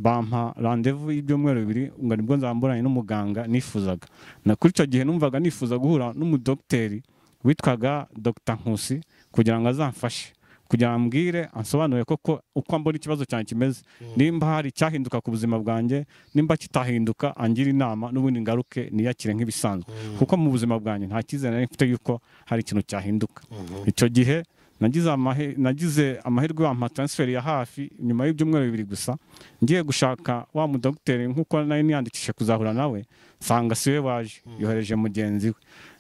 bampa randevu y'ibyumweru bibiri ngo nibwo nzamburanye n'umuganga nifuzaga na kuri icyo gihe numvaga nifuza guhura n'umudogiteri witwaga Dr Nkusi kugira ngo azamfashe kugira ngo ambwire ansobanurire koko uko mbona ikibazo cyanjye kimeze nimba hari icyahinduka ku buzima bwanjye nimba kitahinduka angira inama n'ubundi ngaruke niyakire nk'ibisanzwe kuko mu buzima bwanjye nta cyizere nari mfite yuko hari ikintu cyahinduka icyo gihe nagize amahe- nagize amahirwe bampa taransiferi ya hafi nyuma y'ibyumweru bibiri gusa ngiye gushaka wa mudogiteri nk'uko nari niyandikishije kuzahura nawe nsanga siwe waje yohereje mugenzi we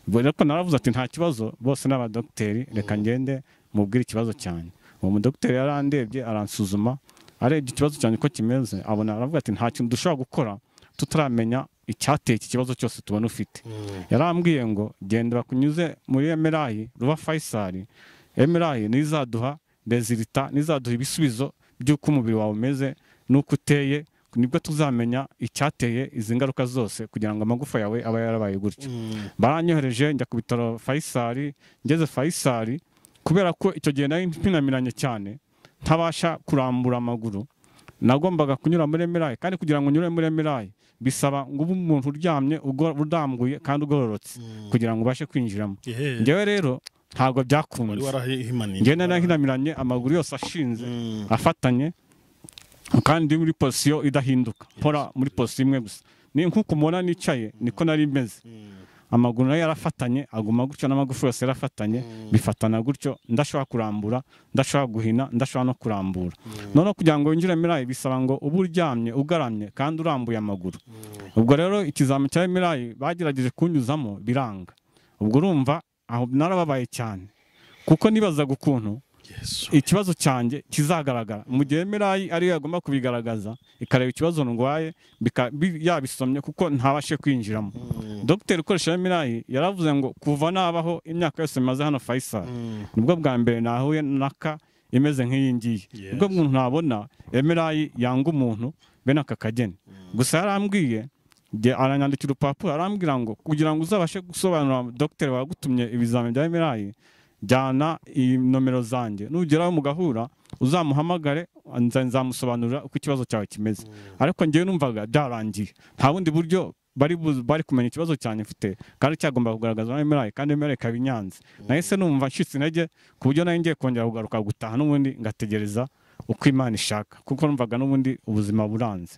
ubwo rero ko naravuze ati nta kibazo bose ni abadogiteri reka ngende mubwire ikibazo cyane uwo mudogiteri yarandebye aransuzuma arebye ikibazo cyane uko kimeze abona aravuga ati nta kintu dushobora gukora tutaramenya icyateye iki kibazo cyose tubona ufite yarambwiye ngo genda bakunyuze muri emerayi ruba fayisari emerayi n'izaduha rezilita n'izaduha ibisubizo by'uko umubiri wawe umeze n'uko uteye nibwo tuzamenya icyateye izi ngaruka zose kugira ngo amagufa yawe abe yarabaye gutyo baranyohereje njya ku bitaro fayisari ngeze fayisari kubera ko icyo gihe nari mpinamiranye cyane ntabasha kurambura amaguru nagombaga kunyura muri emerayi kandi kugira ngo unyure muri emerayi bisaba ngo ube umuntu uryamye ugo- udambuye kandi ugororotse kugira ngo ubashe kwinjiramo njyewe rero ntabwo wari byakunze warahimaniye njyewe narahinamiranye amaguru yose ashinze afatanye kandi ndi muri posiyo idahinduka mpora muri posiyo imwe gusa ni nk'uko umubona nicaye niko nari meze amaguru nayo yarafatanye aguma gutyo n'amagufa yose yarafatanye bifatana gutyo ndashobora kurambura ndashobora guhina ndashobora no kurambura noneho kugira ngo winjire mirayi bisaba ngo ube uryamye ugaramye kandi urambuye amaguru ubwo rero ikizami cya mirayi bagerageje kunyuzamo biranga ubwo urumva aho narababaye cyane kuko nibazaga ukuntu ikibazo cyanjye kizagaragara mu gihe mirayi ariyo yagomba kubigaragaza ikareba ikibazo ndwaye bika- bi- yabisomye kuko ntabashe kwinjiramo dogiteri ukoresha mirayi yaravuze ngo kuva nabaho imyaka yose maze hano fayisari nibwo bwa mbere nahuye naka imeze nk'iyi ngiyi Yes. ubwo umuntu nabona emerayi yanga umuntu bene aka kageni gusa yarambwiye njye aranyandikira urupapuro arambwira ngo kugira ngo uzabashe gusobanurira dogiteri wagutumye ibizamini bya emerayi jyana iyi nomero zanjye nugeraho mugahura uzamuhamagare nza- nzamusobanurira uko ikibazo cyawe kimeze ariko ngewe numvaga byarangiye nta bundi buryo bari bu- bari kumenya ikibazo cyanjye mfite kandi cyagomba kugaragazwa na MRI kandi MRI ikaba inyanze nahise numva ncitse intege ku buryo nari ngiye kongera kugaruka gutaha n'ubundi ngategereza uko imana ishaka kuko numvaga n'ubundi ubuzima buranze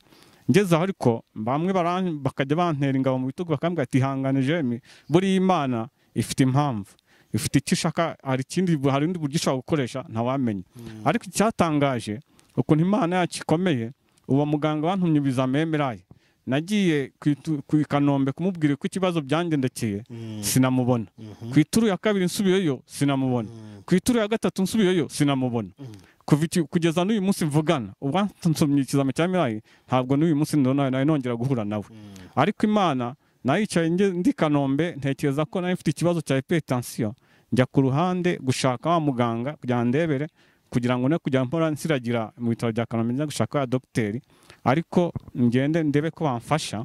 ngeze aho ariko bamwe baran- bakajya bantera ingabo mu bitugu bakambwira ati ihangane jemi buriya imana ifite impamvu ifite icyo ishaka hari ikindi hari undi buryo ishobora gukoresha ntawamenya ariko icyatangaje ukuntu imana yacu ikomeye uwo muganga wantumye ibizami emeraye nagiye ku itu- ku i kanombe kumubwira uko ikibazo byangendekeye sinamubona ku ituru ya kabiri nsubiyeyo sinamubona ku ituru ya gatatu nsubiyeyo sinamubona kuva iki- kugeza n'uyu munsi mvugana ubwo nsomye ikizami cya mirayi ntabwo n'uyu munsi ndabona nawe nongera guhura nawe ariko imana nayicaye nge- ndi i kanombe ntekereza ko nari mfite ikibazo cya hypertension njya ku ruhande gushaka wa muganga kugira ngo ndebere kugira ngo ne kujya mpora nsiragira mu bitaro bya kanombe njya gushaka wa dogiteri ariko ngende ndebe ko bamfasha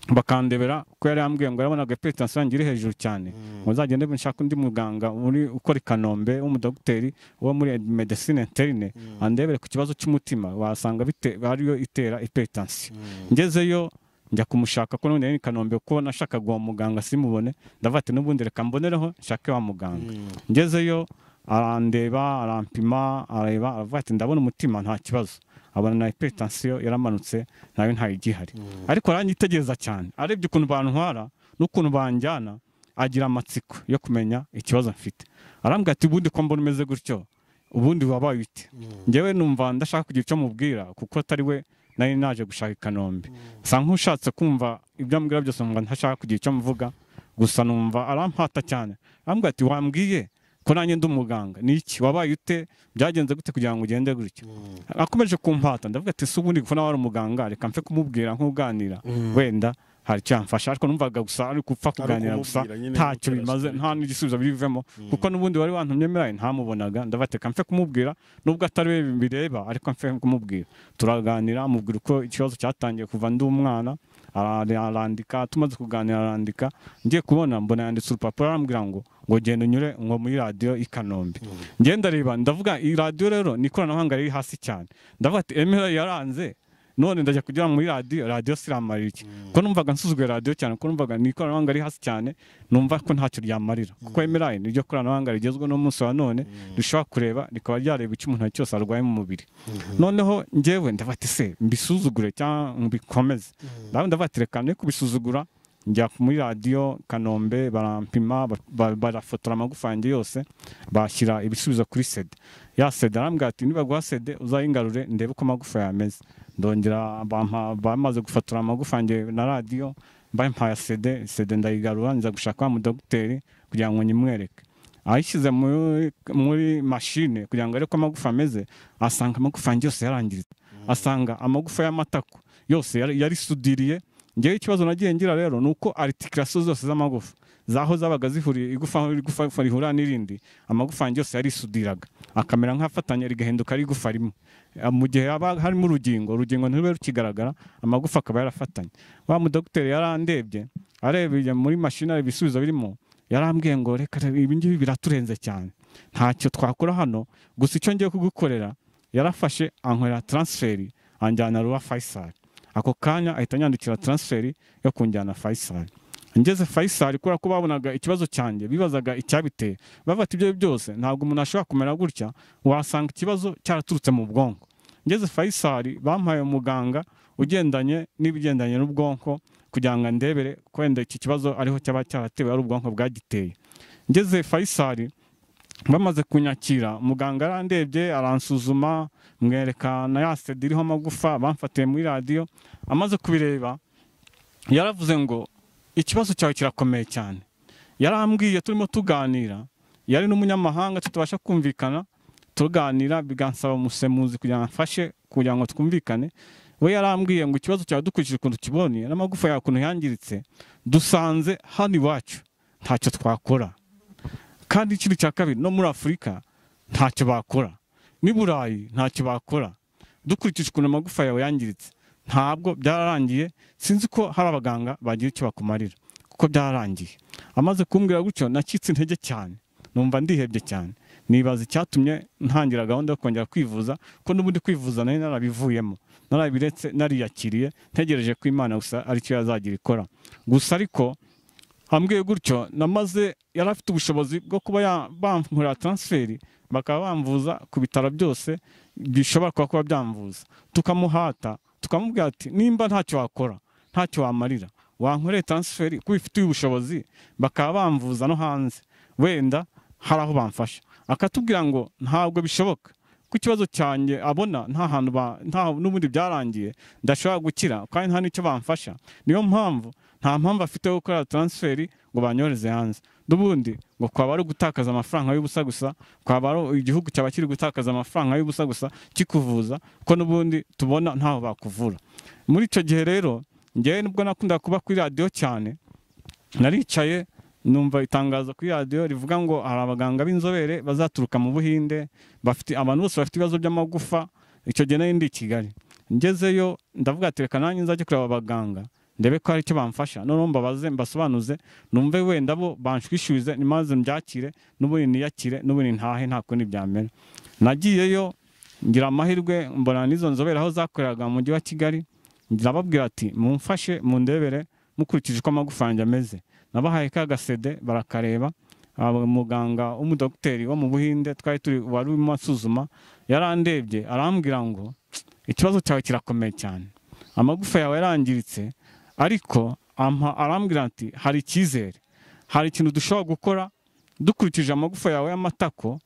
bakandebera ko yari yambwiye ngo yarabona agapetansiyo yanjye iri hejuru cyane ngo nzagende nshaka undi muganga uri ukora i kanombe w'umudogiteri wo muri medecine interine andebere ku kibazo cy'umutima wasanga bite- ariyo itera ipetansiyo ngezeyo njya kumushaka ko n'ubundi yari i kanombe kuko nashakaga uwo muganga simubone ndavuga ati n'ubundi reka mbonereho nshake wa muganga ngezeyo arandeba arampima areba aravuga ati ndabona umutima nta kibazo abona na hypertension yaramanutse nayo ntayo igihari ariko aranyitegereza cyane arebye ukuntu bantwara n'ukuntu banjyana agira amatsiko yo kumenya ikibazo mfite arambwira ati ubundi ko mbona umeze gutyo ubundi wabaye bite njyewe numva ndashaka kugira icyo mubwira kuko atari we nari naje gushaka i kanombe nsa nk'ushatse kumva ibyo ambwira byose numva ntashaka kugira icyo mvuga gusa numva arampata cyane arambwira ati wambwiye ko nanjye ndi umuganga ni iki wabaye ute byagenze gute kugira ngo ugende gutyo akomeje kumpata ndavuga ati se ubundi kuko nawe ari umuganga reka mfe kumubwira nk'uganira wenda hari icyamfasha ariko numvaga gusa ari gupfa kuganira gusa kumubwira nyine ntacyo gukora bimaze siporo. nta n'igisubizo birivemo kuko n'ubundi wari wantumye meraye ntamubonaga ndabateka mfe kumubwira nubwo atari we bireba ariko mfe kumubwira turaganira amubwira uko ikibazo cyatangiye kuva ndi umwana ara- arandika tumaze kuganira arandika ngiye kubona mbona yanditse urupapuro arambwira ngo ngo genda unyure ngo muri radiyo i kanombe ngenda reba ndavuga iyi radiyo rero ni ikoranabuhanga riri hasi cyane ndavuga ati emera yaranze none ndajya kugira muri radiyo radiyo siramarira iki ko numvaga nsuzuguye radiyo cyane ko numvaga ni ikoranabuhanga riri hasi cyane numva ko ntacyo ryamarira kuko emerayi ni ryo koranabuhanga rigezweho n'umunsi wa none rishobora kureba rikaba ryareba icyo umuntu cyose arwaye mu mubiri noneho njyewe ndabati se mbisuzugure cyangwa mbikomeze ndawe ndabati reka ne kubisuzugura njya muri radiyo kanombe barampima ba- ba- barafotora amagufa yanjye yose bashyira ibisubizo kuri sede ya sede arambwira ati nibaguha sede uzayigarure ndebe uko amagufa yameze ndongera bampa bamaze gufotora amagufa yanjye na radiyo bampaye ya sede sede ndayigarura nza gushaka wa mudogiteri kugira ngo nyimwereke ayishyize muri, muri mashine kugira ngo arebe ko amagufa ameze asanga amagufa yanjye yose yarangiritse asanga amagufa y'amatako yose yari- yarisudiriye ngewe ikibazo nagiye ngira rero ni uko aritikirasiyo zose z'amagufa zaho zabaga zihuriye igufa aho igufa igufa rihura n'irindi amagufa yanjye yose yarisudiraga akamera nk'afatanya rigahinduka ari igufa rimwe Eh, mu gihe haba harimo urugingo urugingo ntirube rukigaragara amagufa akaba yarafatanye wa mudogiteri yarandebye arebye muri mashini areba ibisubizo birimo yarambwiye ngo reka reka, ibi ngibi biraturenze cyane ntacyo twakora hano gusa icyo ngiye kugukorera yarafashe ankorera transferi anjyana ruwa Faisal ako kanya ahita anyandikira transferi yo kunjyana Faisal ngeze Faisal kubera ko babonaga ikibazo cyanjye bibazaga icyabiteye bavuga ati ibyo ari byo byose ntabwo umuntu ashobora kumera gutya wasanga ikibazo cyaraturutse mu bwonko ngeze Faisal bampaye umuganga ugendanye n'ibigendanye n'ubwonko kugira ngo andebere ko wenda iki kibazo ariho cyaba cyaratewe ari ubwonko bwagiteye ngeze Faisal bamaze kunyakira muganga arandebye aransuzuma mwereka na ya sede iriho amagufa bamfatiye muri radiyo amaze kubireba yaravuze ngo ikibazo cyawe kirakomeye cyane yarambwiye turimo tuganira yari n'umunyamahanga tutabasha kumvikana tuganira bigansaba umusemuzi kugira ngo amfashe kugira ngo twumvikane we yarambwiye ngo ikibazo cyawe dukurikije ukuntu ukibonye n'amagufa yawe ukuntu yangiritse dusanze hano iwacu ntacyo twakora kandi ikindi cya kabiri no muri afurika ntacyo bakora n'i burayi ntacyo bakora dukurikije ukuntu amagufa yawe yangiritse ntabwo byararangiye sinzi ko hari abaganga bagira icyo bakumarira kuko byararangiye amaze kumbwira gutyo nacitse intege cyane numva ndihebye cyane nibaza icyatumye ntangira gahunda yo kongera kwivuza ko n'ubundi kwivuza nari narabivuyemo narabiretse nariyakiriye ntegereje ko imana gusa aricyo yazagira ikora gusa ariko hambwiye gutyo namaze yari afite ubushobozi bwo kuba ya- bankorera transferi bakaba bamvuza ku bitaro byose bishobora kuba kuba byamvuza tukamuhata tukamubwira ati nimba ntacyo wakora ntacyo wamarira wankoreye transferi kuko ubifitiye ubushobozi bakaba bamvuza no hanze wenda hari aho bamfasha akatubwira ngo ntabwo bishoboka ko ikibazo cyanjye abona nta hantu ba- nta n'ubundi byarangiye ndashobora gukira kandi nta n'icyo bamfasha niyo mpamvu nta mpamvu afite yo gukora transferi ngo banyoreze hanze n'ubundi ngo kwaba ari ugutakaza amafaranga y'ubusa gusa kwaba ari igihugu cyaba kiri gutakaza amafaranga y'ubusa gusa kikuvuza ko n'ubundi tubona ntaho bakuvura muri icyo gihe rero ngewe nubwo nakunda kuba kuri radiyo cyane naricaye numva itangazo kuri radiyo rivuga ngo hari abaganga b'inzobere bazaturuka mu buhinde bafite abantu bose bafite ibibazo by'amagufa icyo gihe nari ndi i kigali ngezeyo ndavuga ati reka nanjye nzajya kureba abaganga ndebe ko hari icyo bamfasha noneho mbabaze mbasobanuze numve wenda bo banshwishyuze nimaze mbyakire n'ubundi niyakire n'ubundi ntahe nta kundi byamera nagiyeyo ngira amahirwe mbona n'izo nzobere aho zakoreraga mu mujyi wa kigali ndababwira ati mumfashe mundebere mukurikije uko amagufa yanjye ameze nabahaye ka gasede barakareba aba- muganga w'umudogiteri wo mu buhinde twari turi wari urimo asuzuma yarandebye arambwira ngo ikibazo cyawe kirakomeye cyane amagufa yawe yarangiritse ariko ampa- arambwira ati hari icyizere hari ikintu dushobora gukora dukurikije amagufa yawe y'amatako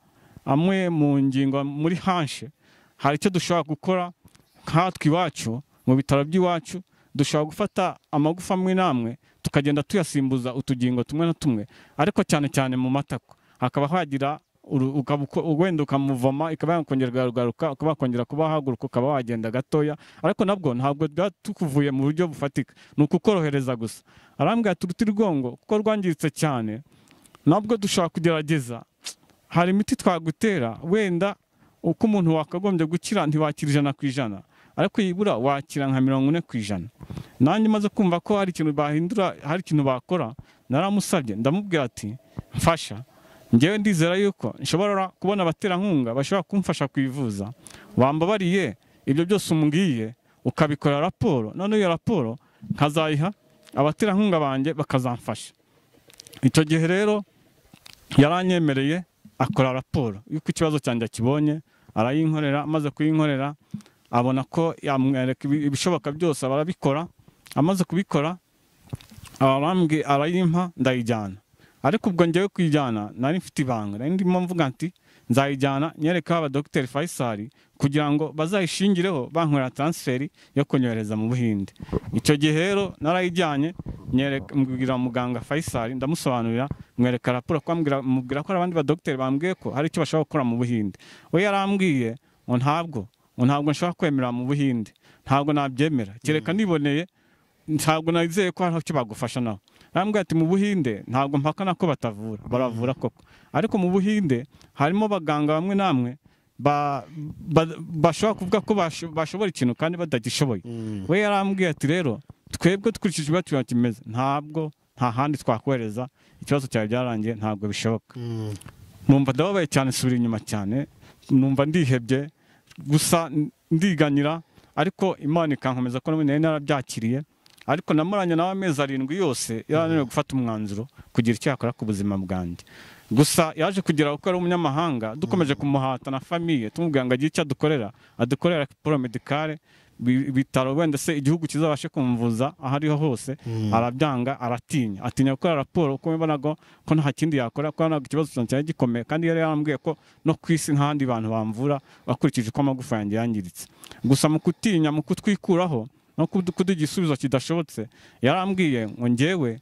amwe mu ngingo muri hanshe hari icyo dushobora gukora nkatwe iwacu mu bitaro by'iwacu dushobora gufata amagufa amwe n'amwe tukagenda tuyasimbuza utugingo tumwe na tumwe ariko cyane cyane mu matako hakaba hagira uru- ukaba uko- wenda ukamuvoma ikaba yakongera ukagaruka ukaba wakongera kuba wahaguruka ukaba wagenda gatoya ariko nabwo ntabwo bwa tukuvuye mu buryo bufatika ni ukukorohereza gusa arambwira ati urutirigongo kuko rwangiritse cyane nabwo dushobora kugerageza hari imiti twagutera wenda uko umuntu wakagombye gukira ntiwakira ijana ku ijana ariko yibura wakira nka mirongo ine ku ijana nanjye maze kumva ko hari ikintu bahindura hari ikintu bakora naramusabye ndamubwira ati mfasha ngewe ndizera yuko nshobora kubona abaterankunga bashobora kumfasha kwivuza wambabariye ibyo byose umbwiye ukabikora raporo noneho iyo raporo nkazayiha abaterankunga banjye bakazamfasha icyo gihe rero yaranyemereye akora raporo y'uko ikibazo cyanjye akibonye arayinkorera amaze kuyinkorera abona ko yamwereka ibi- ibishoboka byose barabikora amaze kubikora arambwi arayimpa ndayijyana ariko ubwo ngewe kuyijyana nari mfite ibanga nari ndimo mvuga nti nzayijyana nyereka abadogiteri Faisal kugira ngo bazayishingireho bankorera transferi yo kunyohereza mu Buhinde icyo gihe rero narayijyanye nyereka mbwira muganga Faisal ndamusobanurira mwereka raporo ko ambwira- mubwira ko hari abandi badogiteri bambwiye ko hari icyo bashobora gukora mu Buhinde we yarambwiye ngo ntabwo ngo ntabwo nshobora kwemera mu Buhinde ntabwo nabyemera kereka niboneye ntabwo nizeye ko hariho icyo bagufasha nawe arambwira ati mu buhinde ntabwo mpakana ko batavura baravura koko ariko mu buhinde harimo abaganga bamwe namwe ba- ba- bashobora kuvuga ko basho- bashobora ikintu kandi batagishoboye we yarambwiye ati rero twebwe dukurikije ibibazo tuba kimeze ntabwo nta handi twakohereza ikibazo cyawe byarangiye ntabwo bishoboka numva ndababaye cyane subira inyuma cyane numva ndihebye gusa ndiganyira ariko imana ikankomeza ko nari narabyakiriye ariko namuranye nawe amezi arindwi yose yarananiwe gufata umwanzuro kugira icyo yakora ku buzima bwanjye gusa yaje kugira kuko ari umunyamahanga dukomeje kumuhata na famiye tumubwira ngo agire icyo adukorera adukorera poro medikare bi- ibitaro wenda se igihugu kizabashe kumvuza aho ariho hose arabyanga aratinya atinya gukora raporo kuko mbona ko ko nta kindi yakora kuko ntabwo ikibazo cyanjye cyari gikomeye kandi yari yarambwiye ko no ku isi nk'ahandi bantu bamvura bakurikije uko amagufa yanjye yangiritse gusa mu kutinya mu kutwikuraho no kudu- kuduha igisubizo kidashobotse yarambwiye ngo ngewe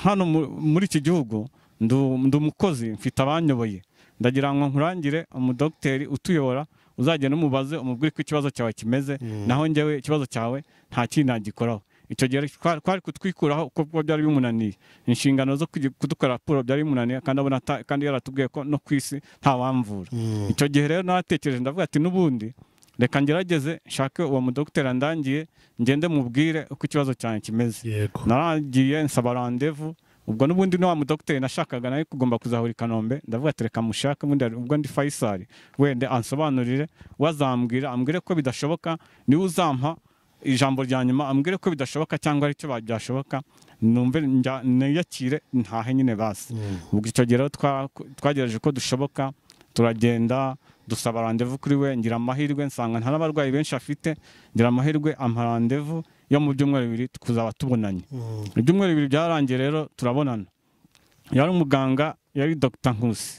hano mu- muri iki gihugu ndu- ndi umukozi mfite abanyoboye ndagira ngo nkurangire umudogiteri utuyobora uzagenda umubaze umubwire ko ikibazo cyawe kimeze naho njyewe ikibazo cyawe nta kindi nagikoraho icyo gihe twa- twari kutwikuraho kuko ubwo byari bimunaniye inshingano zo kugi- kudukora raporo byari bimunaniye kandi abona ata- kandi yaratubwiye ko no ku isi ntawamvura icyo gihe rero naratekereje ndavuga ati n'ubundi reka ngerageze nshake uwo mudogiteri andangiye ngende mubwire uko ikibazo cyanjye kimeze yego naragiye nsaba randevu ubwo n'ubundi ni wa mudogiteri nashakaga nawe kugomba kuzahura i kanombe ndavuga ati reka mushake ubundi hari- ubwo ndi fayisari wenda ansobanurire wazambwira ambwire ko bidashoboka niwe uzampa ijambo rya nyuma ambwire ko bidashoboka cyangwa ari cyo byashoboka numve njya- niyakire ntahe nyine basi ubwo icyo gihe rero twa- twagerageje ko dushoboka turagenda dusaba randevu kuri we ngira amahirwe nsanga nta n'abarwayi benshi afite ngira amahirwe ampa randevu yo mu byumweru bibiri tukuzaba tubonanye ibyumweru bibiri byarangiye rero turabonana yari umuganga yari dr nkusi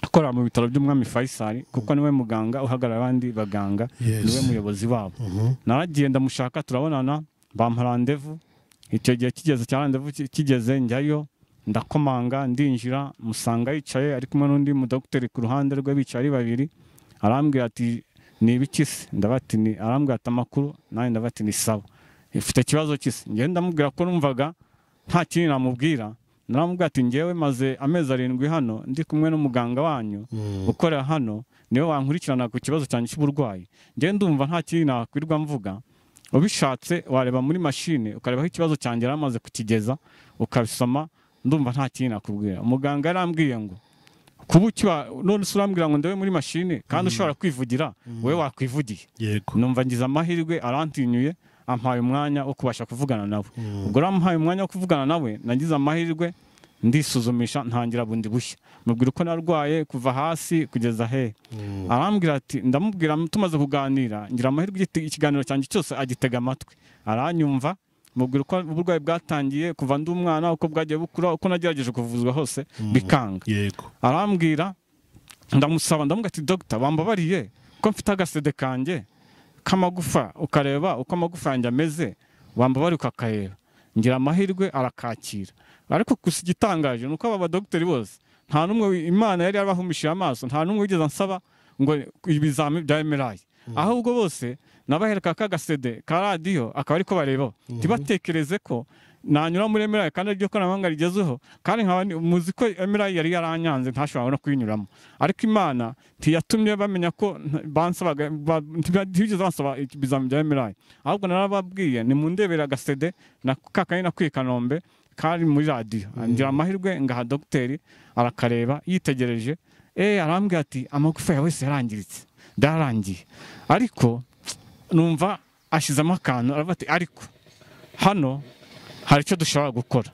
akora mu bitaro by'umwami faisal kuko niwe muganga uhagarara abandi baganga Yes. niwe muyobozi wabo naragiye ndamushaka turabonana bampa randevu icyo gihe kigeze cya randevu ki- kigeze njyayo ndakomanga ndinjira musanga yicaye ari kumwe n'undi mudogiteri ku ruhande rwe bicaye ari babiri arambwira ati ni ibiki se ndabati ni arambwira ati amakuru nanjye ndabati ni sawa ifite ikibazo kisi ngenda ndamubwira ko numvaga nta kintu namubwira naramubwira ati ngewe maze amezi arindwi hano ndi kumwe n'umuganga wanyu ukorera hano niwe wankurikirana ku kibazo cyanjye cy'uburwayi ngewe ndumva nta kintu nakwirwa mvuga ubishatse wareba muri mashine ukareba aho ikibazo cyanjye yari amaze kukigeza ukabisoma ndumva nta kintu nakubwira umuganga yarambwiye ngo kuba ukiba none se urambwira ngo ndebe muri mashine kandi ushobora kwivugira wowe wakwivugiye yego numva ngize amahirwe arantinyuye ampaye umwanya wo kubasha kuvugana nawe ubwo rero ampaye umwanya wo kuvugana nawe nagize amahirwe ndisuzumisha ntangira bundi bushya mubwira uko narwaye kuva hasi kugeza he arambwira ati ndamubwira tumaze kuganira ngira amahirwe igiti- ikiganiro cyanjye cyose agitega amatwi aranyumva mubwira uko uburwayi bwatangiye kuva ndi umwana uko bwagiye bukura uko nagerageje kuvuzwa hose bikanga yego arambwira ndamusaba ndamubwira ati dogita wambabariye ko mfite agasede kanjye k'amagufa ukareba uko amagufa yanjye ameze wambabariye ukakareba ngira amahirwe arakakira ariko gusa igitangaje ni uko aba badogiteri bose nta n'umwe wi- imana yari yarabahumishije amaso nta n'umwe wigeze ansaba ngo ibizami bya emerayi ahubwo bose nabahereka k'agasede ka radiyo akaba ariko bareba ntibatekereze ko nanyura muri emerayi kandi ariryo koranabuhanga rigezeho kandi nkaba ni- muzi ko emerayi yari yaranyanze ntashobora no kuyinyuramo ariko imana ntiyatumye bamenya ko nta- bansabaga ba- ntiba- ntibigeze bansaba ibizami bya emerayi ahubwo narababwiye nimundebera agasede na kakanye nakuye i kanombe kari muri radiyo ngira amahirwe ngaha dogiteri arakareba yitegereje eh arambwira ati amagufa yawe wese yarangiritse ndarangiye ariko numva ashyizemo akantu aravuga ati ariko hano hari icyo dushobora gukora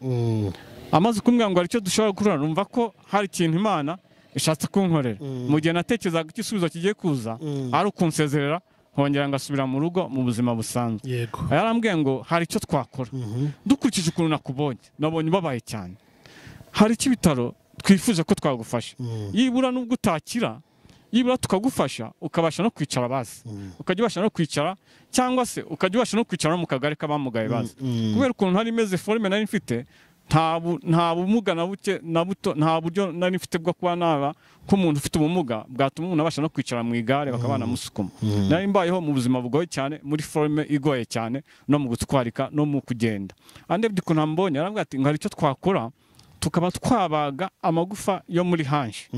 amaze kumbwira ngo hari icyo dushobora gukora numva ko hari ikintu imana ishatse kunkorera mu gihe natekerezaga ko igisubizo kigiye kuza ari ukunsezerera nkongera ngasubira mu rugo mu buzima busanzwe yego yarambwiye ngo hari icyo twakora dukurikije ukuntu nakubonye nabonye ubabaye cyane hari icyo ibitaro twifuje ko twagufasha yibura nubwo utakira yibura tukagufasha ukabasha no kwicara bazi ukajya ubasha no kwicara cyangwa se ukajya ubasha no kwicara no mu kagari k'abamugaye bazi kubera ukuntu hari imeze forume nari mfite nta bu- nta bumuga na buke na buto nta buryo nari mfite bwo kuba naba nk'umuntu ufite ubumuga bwatuma umuntu abasha no kwicara mu igare bakaba banamusukuma nari mbayeho mu buzima bugoye cyane muri forume igoye cyane no mu gutwarika no mu kugenda andebye ukuntu ambonye arambwira ati ngo hari icyo twakora tukaba twabaga amagufa yo muri hanshi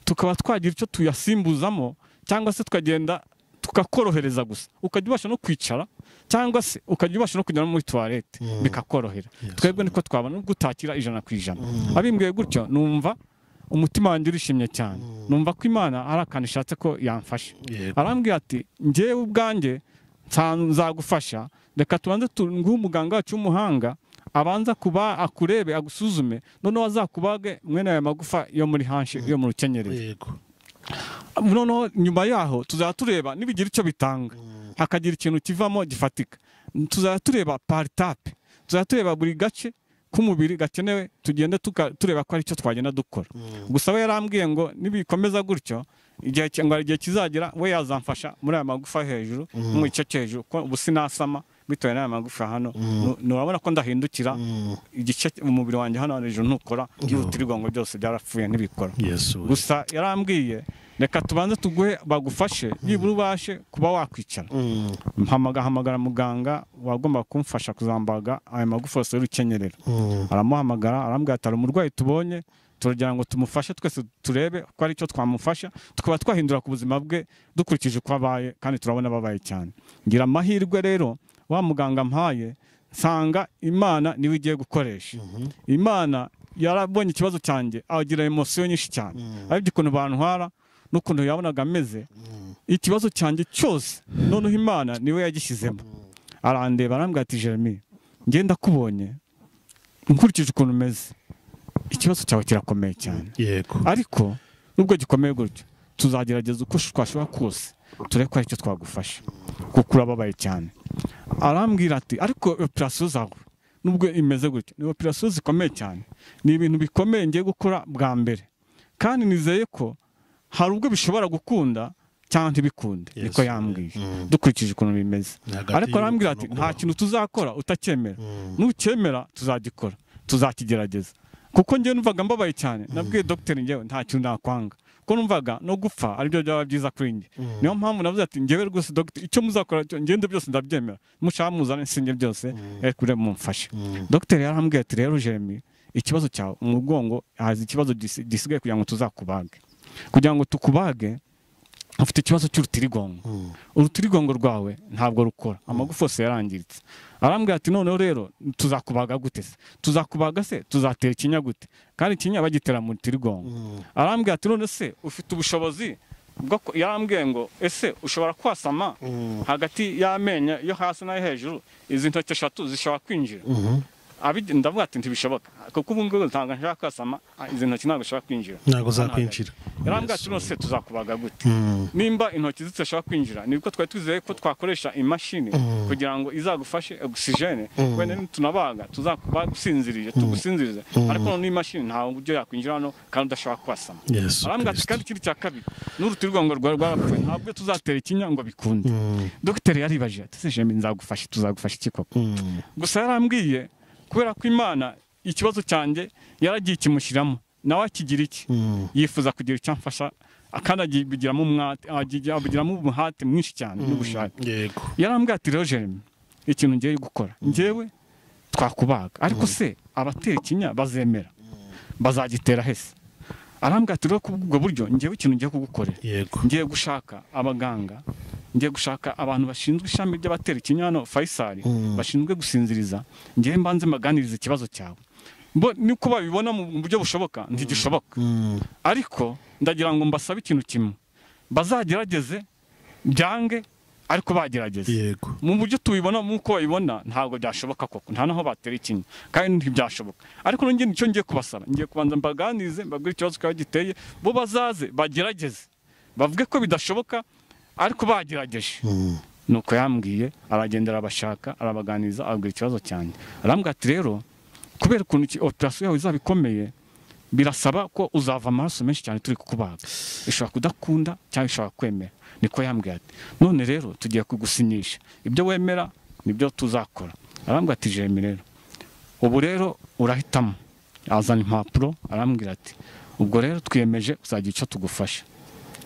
tukaba twagira icyo tuyasimbuzamo cyangwa se tukagenda tukakorohereza gusa ukajya ubasha no kwicara cyangwa se ukajya ubasha no kujya no muri tuwarete bikakorohera twebwe niko twabona nubwo utakira ijana ku ijana abimbwiye gutyo numva umutima wanjye urishimye cyane numva ko imana ari akantu ishatse ko yamfasha Yego. arambwira ati njyewe ubwanjye nsa- nzagufasha reka tubanze tunguhe umuganga wacu w'umuhanga abanza kuba akurebe agusuzume noneho azakubage mwene ayo magufa yo muri hanshi yo mu rukenyerero yego noneho nyuma yaho tuzajya tureba nibigira icyo bitanga hakagira ikintu kivamo gifatika tuzajya tureba paritape tuzajya tureba buri gace k'umubiri gakenewe tugende tuka- tureba ko hari icyo twagenda dukora gusa we yarambwiye ngo nibikomeza gutyo igihe ki- ngo hari igihe kizagera we yazamfasha muri aya magufa yo hejuru no mu gice cyo hejuru ko ubu sinasama bitewe n'aya magufa hano Nu- nurabona ko ndahindukira igice umubiri wanjye hano hejuru ntukora n'urutirigongo byose byarapfuye ntibikora yesu gusa yarambwiye reka tubanze tuguhe bagufashe nibura ubashe kuba wakwicara mpamaga hamagara muganga wagomba kumfasha kuzambaga ayo magufa yose y'urukenyerero aramuhamagara arambwira ati hari umurwayi tubonye turagira ngo tumufashe twese turebe ko ari cyo twamufasha tukaba twahindura ku buzima bwe dukurikije uko abaye kandi turabona ababaye cyane ngira amahirwe rero wa muganga mpaye nsanga imana niwe igiye gukoresha imana yarabonye ikibazo cyanjye agira emosiyo nyinshi cyane aribyo ukuntu bantwara n'ukuntu yabonaga ameze ikibazo cyanjye cyose noneho imana niwe yagishyizemo arandeba arambwira ati jeremy ngenda kubonye nkurikije ukuntu umeze ikibazo cyawe kirakomeye cyane yego ariko nubwo gikomeye gutyo tuzagerageza uko twashobora kose turebe ko hari icyo twagufasha kuko urababaye cyane arambwira ati ariko operasiyo zawe nubwo imeze gutyo ni operasiyo zikomeye cyane ni ibintu bikomeye ngiye gukora bwa mbere kandi nizeye ko hari ubwo bishobora gukunda cyangwa ntibikunde niko yambwiye dukurikije ukuntu bimeze Ni hagati ariko arambwira ati y'urukundo nta kintu tuzakora utacyemera nucyemera tuzagikora tuzakigerageza kuko njyewe numvaga mbabaye cyane nabwiye dogiteri njyewe nta kintu nakwanga kuko numvaga no gupfa aribyo byaba byiza kuri njye niyo mpamvu navuze ati njyewe rwose dogiteri icyo muzakora cyo ngende byose ndabyemera mushaka muzane sinjye byose ariko ure mumfashe dogiteri yarambwiye ati rero jeremy ikibazo cyawe umugongo haza ikibazo gisi- gisigaye kugira ngo tuzakubage kugira ngo tukubage ufite ikibazo cy'urutirigongo urutirigongo rwawe ntabwo rukora amagufa yose yarangiritse arambwira ati noneho rero tuzakubaga gute se tuzakubaga se tuzatera ikinya gute kandi ikinya bagitera mu rutirigongo arambwira ati none se ufite ubushobozi bwo ku- yarambwiye ngo ese ushobora kwasama hagati y'amenyo yo hasi n'ayo hejuru izi ntoki eshatu zishobora kwinjira Abigi- ndavuga ati ntibishoboka kuko ubu ngubu ntabwo nshobora kwasama izi ntoki ntabwo zishobora kwinjira ntabwo zakwinjira yarambwira ati none se tuzakubaga gute nimba intoki zidashobora kwinjira ni uko twari twizeye ko twakoresha imashini kugira ngo izagufashe ogisijene wenda nitunabaga tuzakubaga usinziriye tugusinzirize ariko noneho imashini nta buryo yakwinjira hano kandi udashobora kwasama yesu arambwira ati kirisito kandi ikindi cya kabiri n'urutirigongo rwawe rwarapfuye ntabwo tuzatera ikinya ngo bikunde dogiteri yaribaje ati se jembe nzagufasha tuzagufasha iki koko gusa yarambwiye kubera ko imana ikibazo cyanjye yaragiye ikimushyiramo nawe akigira iki Mm. yifuza kugira icyo amfasha kandi agibigiramo umwate agigira- abigiramo umuhate mwinshi cyane n'ubushake yego yarambwira ati rero jeremy ikintu ngiye gukora ngewe twakubaga ariko se abatera ikinya bazemera bazagitera hese arambwira ati rero kubwo buryo ngewe ikintu ngiye kugukorera yego ngiye gushaka abaganga ngiye gushaka abantu bashinzwe ishami ry'abatera ikinya hano fayisari bashinzwe gusinziriza ngiye mbanze mbaganirize ikibazo cyawe Bo- niko babibona mu buryo bushoboka ntigishoboka Mm. ariko ndagira ngo mbasabe ikintu kimwe bazagerageze byange ariko bagerageze yego mu buryo tubibona nk'uko babibona ntabwo byashoboka koko nta naho batera ikinya kandi ntibyashoboka ariko nanjye nicyo ngiye kubasaba ngiye kubanza mbaganirize mbabwire ikibazo kiba giteye bo bazaze bagerageze bavuge ko bidashoboka ariko bagerageje Mm. nuko yambwiye aragenda arabashaka arabaganiriza ababwira ikibazo cyanjye arambwira ati rero kubera ukuntu iki- operasiyo yawe izaba ikomeye birasaba ko uzava amaraso menshi cyane turi kukubaga ishobora kudakunda cyangwa ishobora kwemera niko yambwiye ati none rero tugiye kugusinyisha ibyo wemera nibyo tuzakora arambwira ati jemi rero ubu rero urahitamo azana impapuro arambwira ati ubwo rero twiyemeje uzagira icyo tugufasha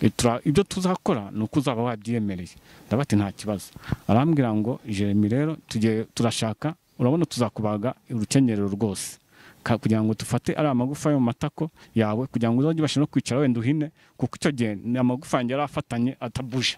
E, tura- ibyo tuzakora ni uko uzaba wabyiyemereye ndavuga ati nta kibazo arambwira ngo jeremy rero tugiye turashaka urabona tuzakubaga urukenyerero rwose Ka- kugira ngo dufate ari amagufa yo mu matako yawe kugira ngo uzajye ubashe no kwicara wenda uhine kuko icyo gihe ni amagufa yanjye yari afatanye atabuje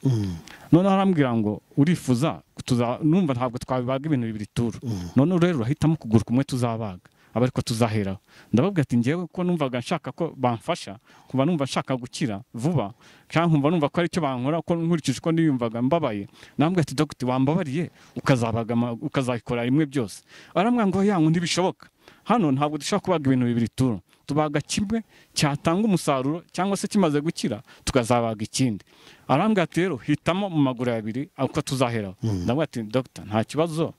noneho arambwira ngo urifuza tuza numva ntabwo twabibaga ibintu bibiri turu noneho rero urahitamo ukuguru kumwe tuzabaga aba ariko tuzaheraho ndababwira ati ngewe ko numvaga nshaka ko bamfasha kuba numva nshaka gukira vuba cyangwa nkumva numva ko ari cyo bankora ko nkurikije uko niyumvaga mbabaye nambwira ati dogiti wambabariye ukazabaga ama- ukazabikora rimwe byose arambwira ngo yangu ntibishoboka hano ntabwo dushobora kubaga ibintu bibiri turu tubaga kimwe cyatanga umusaruro cyangwa se kimaze gukira tukazabaga ikindi arambwira ati rero hitamo mu maguru abiri uko tuzaheraho ndabwira ati dogita nta kibazo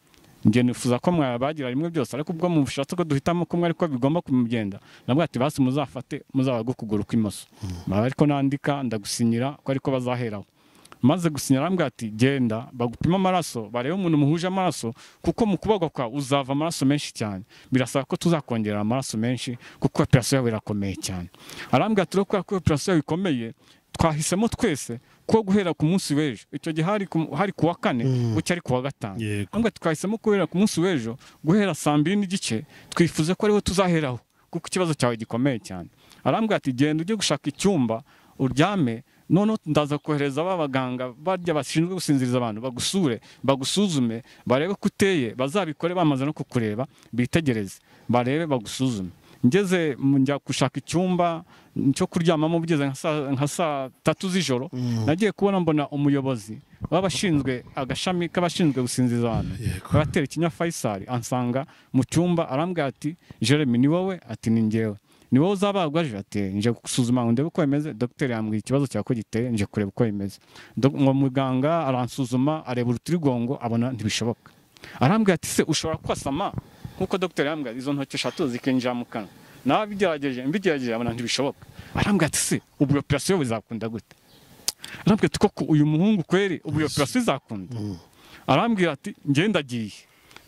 njye nifuza ko mwabagira rimwe byose ariko ubwo mushatse ko duhitamo kumwe ariko bigomba kumugenda nabwo ati basi muzafate muzabagwe ukuguru kw'imoso baba ariko nandika ndagusinyira ko ariko bazaheraho maze gusinyira arambwira ati genda bagupima amaraso barebe umuntu muhuje amaraso kuko mu kubagwa kwawe uzava amaraso menshi cyane birasaba ko tuzakongerera amaraso menshi kuko operasiyo yawe irakomeye cyane arambwira ati rero kubera ko operasiyo yawe ikomeye twahisemo twese ko guhera ku munsi w'ejo icyo gihe hari ku, hari ku wa kane bucya ari ku wa gatanu Yego. ahubwo twahisemo guhera ku munsi w'ejo guhera saa mbiri n'igice twifuza ko ariho tuzaheraho kuko ikibazo cyawe gikomeye cyane arambwira ati genda ujye gushaka icyumba uryame noneho ndaza kohereza ba baganga barya bashinzwe gusinziriza abantu bagusure bagusuzume barebe ko uteye bazabikore bamaze no kukureba bitegereze barebe bagusuzume ngeze mu- njya gushaka icyumba cyo kuryamamo bigeze nka saa- nka saa tatu z'ijoro nagiye kubona mbona umuyobozi w'abashinzwe agashami k'abashinzwe gusinziza abantu Yego. abatera ikinya Faisal ansanga mu cyumba arambwira ati Jeremy ni wowe ati ni njyewe ni wowe uzabagwa aje ati nje gusuzuma ngo ndebe uko bimeze dogiteri yambwiye ikibazo cyawe ko giteye nje kureba uko bimeze Dog- ngo muganga aransuzuma areba urutirigongo abona ntibishoboka arambwira ati se ushobora kwasama nk'uko dogiteri yambwira izo ntoki eshatu zikinjira mu kanwa nawe abigerageje mbigerageje abona ntibishoboka arambwira ati se ubu operasiyo bizakunda gute arambwira ati koko uyu muhungu kweri ubu iyo operasiyo izakunda arambwira ati ngenda agiye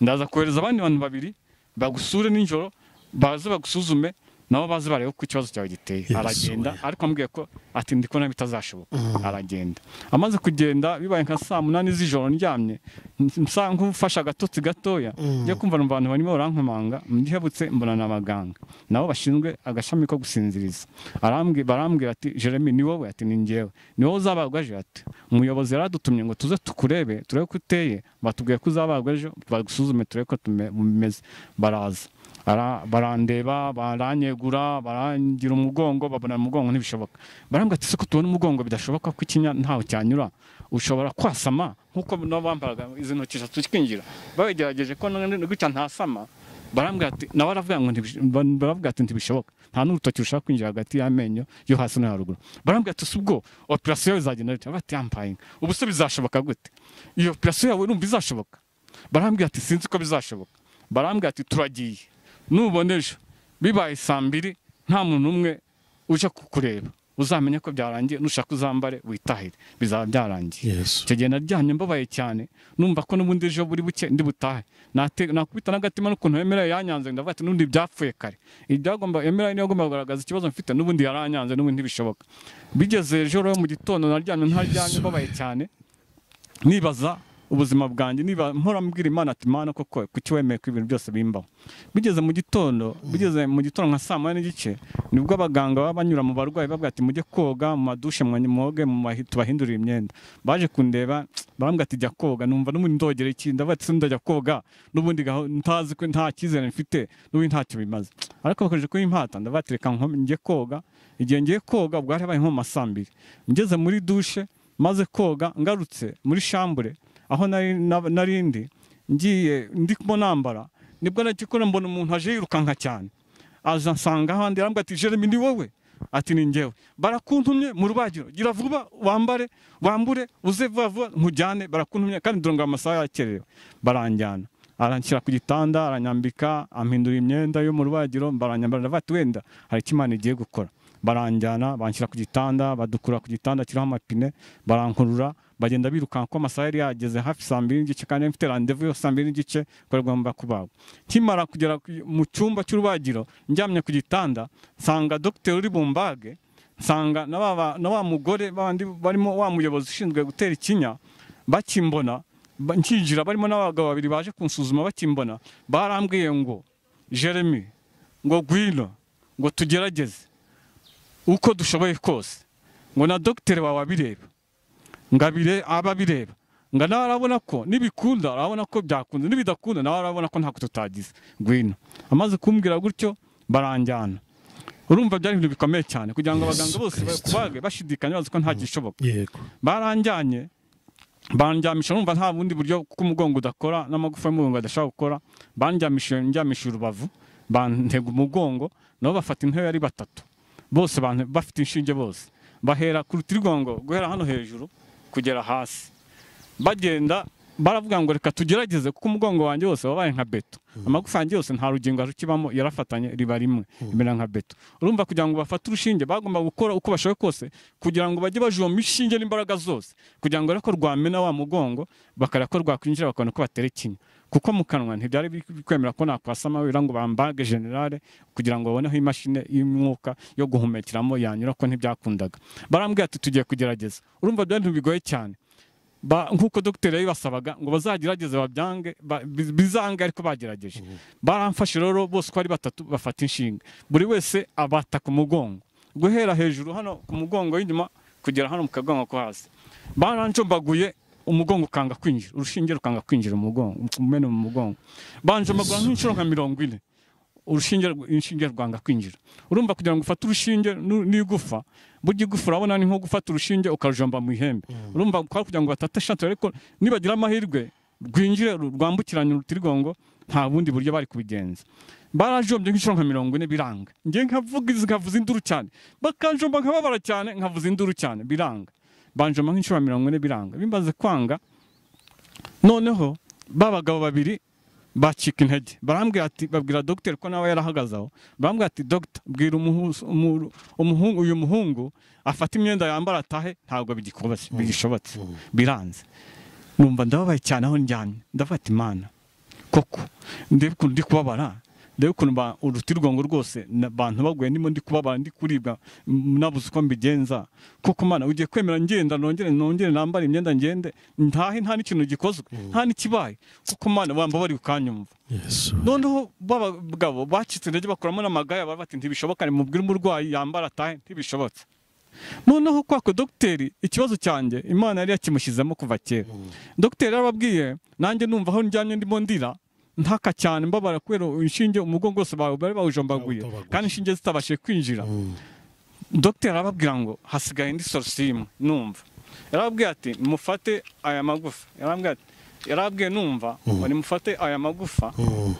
ndaza kohereza abandi bantu babiri bagusure nijoro baze bagusuzume nabo baze barebe ko ikibazo cyawe giteye aragenda ariko ambwiye ko ati ndi kubona bitazashoboka aragenda amaze kugenda bibaye nka saa munani z'ijoro ndyamye nsa nk'ufashe agatotsi gatoya njya kumva mu bantu barimo barankomanga ndihebutse mbona ni abaganga nabo bashinzwe agashami ko gusinziriza arambwi barambwira ati jeremy ni wowe ati ni njyewe ni wowe uzabagwa ejo ati umuyobozi yaradutumye ngo tuze tukurebe turebe ko uteye batubwiye ko uzabagwa ejo bagusuzume turebe ko tume- bimeze baraza Bara- barandeba baranyegura barangira umugongo babona umugongo ntibishoboka barambwira ati siko tubona umugongo bidashoboka ko ikinya ntaho cyanyura ushobora kwasama nk'uko nabo bambaraga izi ntoki eshatu twinjira babigerageje ko none gutya ntasama barambwira ati nawe aravuga ngo ntibish- ba- baravuga ati ntibishoboka nta n'urutoki rushaka kwinjira hagati y'amenyo yo hasi no haruguru barambwira ati si ubwo operasiyo yawe izagenda bite bati yampaye inka ubu se bizashoboka gute iyo operasiyo yawe urumva izashoboka barambwira ati sinzi ko bizashoboka barambwira ati turagiye nubona ejo bibaye saa mbiri nta muntu umwe uje kukureba uzamenye ko byarangiye nushaka uzambare witahire bizaba byarangiye yesu icyo gihe naryamye mbabaye cyane numva ko n'ubundi ejo buri buke ndi butahe Nate- nakubita n'agatima n'ukuntu yemera yanyanze ndavuga ati n'ubundi byapfuye kare ibyagomba yemera niyo agomba kugaragaza ikibazo mfite n'ubundi yaranyanze n'ubundi ntibishoboka bigeze ejo rero mu gitondo naryamye ntaryamye Yesu. mbabaye cyane nibaza ubuzima bwanjye niba mpora mbwira imana ati mana koko kuki wemeye ko ibintu byose bimbaho bigeze mu gitondo bigeze mu gitondo nka saa moya n'igice nibwo abaganga baba banyura mu barwayi bavuga ati mujye koga mu madushe mwa- mwoge mu mahi- tubahindurire imyenda baje kundeba barambwira ati jya koga numva n'ubundi ndogera iki ndavuga ati sindajya koga n'ubundi gaho ntazi ko nta cyizere mfite n'ubundi ntacyo bimaze ariko bakomeje kuyimpata ndavuga ati reka nko- njye koga igihe ngiye koga bwari habaye nko mu ma saa mbiri ngeze muri dushe maze koga ngarutse muri shambure aho nari nab- nari ndi ngiye ndimo nambara nibwo nagikora mbona umuntu aje yirukanka cyane aza nsanga aho ndi arambwira ati jeremy ni wowe ati ni njyewe barakuntumye mu rubagiro gira vuba wambare wambure uze vuba vuba nkujyane barakuntumye kandi ndonga amasaha yakerewe baranjyana aranshyira ku gitanda aranyambika ampindura imyenda yo mu rubagiro baranyambara ndavuga ati wenda hari icyo imana igiye gukora baranjyana banshyira ku gitanda badukura ku gitanda kiriho amapine barankurura bagenda birukanka ko amasaha yari yageze hafi saa mbiri n'igice kandi yari mfite randevu yo saa mbiri n'igice ko yari agomba kubagwa nkimara kugera ku- mu cyumba cy'urubagiro njyamye ku gitanda nsanga dogiteri uri bumbage nsanga na wa, ba- na wa mugore babandi barimo wa muyobozi ushinzwe gutera ikinya bakimbona ba- nkinjira barimo n'abagabo babiri baje kunsuzuma bakimbona barambwiye ngo jeremy ngo gwino ngo tugerageze uko dushoboye kose ngo na dogiteri wawe abireba ngo abire aba abireba ngo nawe arabona ko nibikunda arabona ko byakunze nibidakunda nawe arabona ko ntako tutagize ngwino amaze kumbwira gutyo baranjyana urumva byari ibintu bikomeye cyane kugira ngo abaganga Yesu bose Kristo. bakubage bashidikanya bazi ko nta gishoboka yego baranjyanye bandyamisha numva nta bundi buryo kuko umugongo udakora n'amagufa y'umugongo adashobora gukora bandyamisha ndyamisha urubavu bantega umugongo nabo bafata intebe ari batatu bose bante- bafite inshinge bose bahera ku rutirigongo guhera hano hejuru kugera hasi bagenda baravuga ngo reka tugerageze kuko umugongo wanjye wose wabaye nka beto amagufa yanjye yose nta rugingo rukibamo yarafatanye riba rimwe rimera nka beto urumva kugira ngo bafate urushinge bagomba gukora uko bashoboye kose kugira ngo bajye bajoma inshinge n'imbaraga zose kugira ngo ariko rwamena wa mugongo bakareba ko rwakwinjira bakabona ko batera ikinya kuko mu kanwa ntibyari biri kwemera ko nakwasama wira ngo bambage generale kugira ngo baboneho imashini y'umwuka yo guhumekeramo yanyura ko ntibyakundaga barambwira ati tugiye kugerageza urumva byari ibintu bigoye cyane ba, nk'uko dogiteri yabibasabaga ngo bazagerageze babyange ba- bi- bizange ariko bagerageje baramfashe rero bose uko ari batatu bafata inshinga buri wese abata ku mugongo guhera hejuru hano ku mugongo w'inyuma kugera hano mu kagongo ko hasi baranjombaguye umugongo ukanga kwinjira urushinge rukanga kwinjira mu mugongo kumena mu mugongo banjombaguye nk'inshuro nka mirongo ine urushinge rw- inshinge rwanga kwinjira urumva kugira ngo ufate urushinge nu- n'igufa burya igufa urabona ni nko gufata urushinge ukarujomba mu ihembe urumva kwa kugira ngo batate shantere ariko nibagira amahirwe rwinjire ru- rwambukiranye urutirigongo nta bundi buryo bari kubigenza barajombye nk'inshuro nka mirongo ine biranga njye nkavuga izi- nkavuza induru cyane bakanjomba nkababara cyane nkavuza induru cyane biranga banjoma nk'inshuro mirongo ine biranga bimaze kwanga noneho ba bagabo babiri bacika intege barambwira ati babwira dogiteri ko nawe yarahagaze aho barambwira ati dogita bwira umuhu- umu- umuhungu uyu muhungu afate imyenda yambara atahe ntabwo bigikobase- bigishobotse biranze numva ndababaye cyane aho njyamye ndavuga ati mana koko ndebe ukuntu ndi kubabara ndebe ukuntu ba- urutigongo rwose na- abantu baguye ndimo ndi kubabara ndi kuribwa m- nabuze uko mbigenza koko mana ugiye kwemera ngenda nongere nongere nambare imyenda ngende ntahe nta n'ikintu gikozwe nta n'ikibaye koko mana wambabari ukanyumva yesu noneho babagabo bacitse intege bakuramo n'amagare baba bati ntibishoboka ni mubwire umurwayi yambara atahe ntibishobotse noneho kwako dogiteri ikibazo cyanjye imana yari yakimushyizemo kuva kera dogiteri yarababwiye nanjye numva aho njyamye ndimo ndira ntaka cyane mbabara kubera inshinge umugongo wose bawe bari bawujombaguye Bawutobaguye. kandi inshinge zitabashije kwinjira dogiteri arababwira ngo hasigaye indi solusiyo imwe numva yarababwiye ati mufate aya magufa yarababwiye ati yarababwiye numva ngo nimufate aya magufa Mm,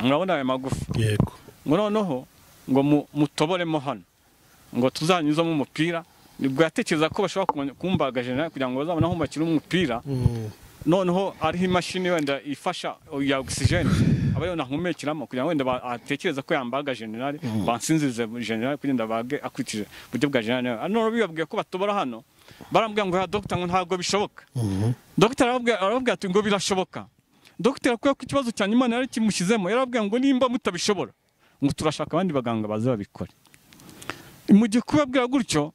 murabona aya magufa yego ngo noneho ngo mu- mutoboremo hano ngo tuzanyuzamo umupira nibwo yatekereza ko bashobora kumenya- kumbaga generali kugira ngo bazabone aho bakina umupira Mm, noneho ariho imashini wenda ifasha ya ogisijeni aba ariyo nahumekiramo kugira ngo wenda ba- atekereza ko yambaga generale bansinzirize generale kugira ngo abage akurikije uburyo bwa generale nawe none bibabwiye ko batobora hano barambwira ngo ya dogita ngo ntabwo bishoboka dogita arababwira arababwira ati ngo birashoboka dogita kubera ko ikibazo cyanyu imana yari kimushyizemo yarababwira ngo nimba mutabishobora ngo turashaka abandi baganga baza babikore mu gihe kubabwira gutyo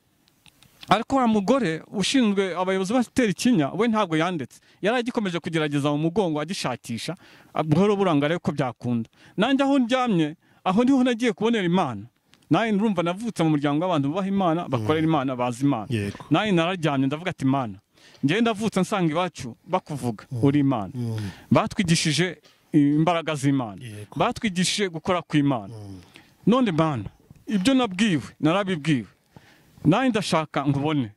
ariko wa mugore ushinzwe abayobozi batera ikinya we ntabwo yanditse yari agikomeje kugerageza mu mugongo agishakisha ah, buhoro buranga arebe ko byakunda nanjye aho ndyamye aho niho nagiye kubonera imana nanjye ndumva navutse mu muryango w'abantu bubaha imana bakorera imana bazi imana Yego. nanjye nararyamye ndavuga ati imana njyewe ndavutse nsanga iwacu bakuvuga uri imana batwigishije imbaraga z'imana Yego. batwigishije gukora kw'imana none mana ibyo nabwiwe narabibwiwe nanjye ndashaka nkubone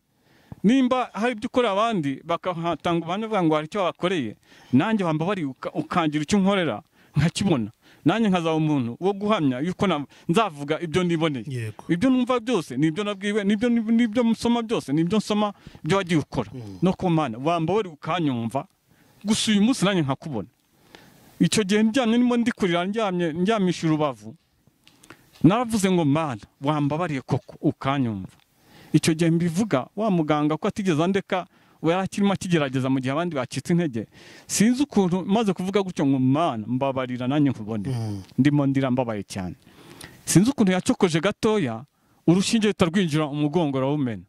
nimba hari ibyo ukora abandi bakahatanga ubuhamya bwa ngo hari icyo babakoreye nanjye bambabari ukangira icyo nkorera nkakibona nanjye nkazaba umuntu wo guhamya yuko na- nzavuga ibyo niboneye Yego. ibyo numva byose nibyo nabwiwe nibyo nibyo nsoma byose nibyo nsoma ibyo wagiye ukora no ku mana wambabari ukanyumva gusa uyu munsi nanjye nkakubona icyo gihe ndyamye ndimo ndikurira ndyamye ndyamisha urubavu naravuze ngo mana wambabariye koko ukanyumva icyo gihe mbivuga wa muganga ko atigeze andeka we yari akirimo akigerageza mu gihe abandi bacitse intege sinzi ukuntu maze kuvuga gutyo ngo mana mbabarira nanjye nkubone ndimo ndira mbabaye cyane sinzi ukuntu yacokoje gatoya urushinge ruhita rwinjira umugongo urawumena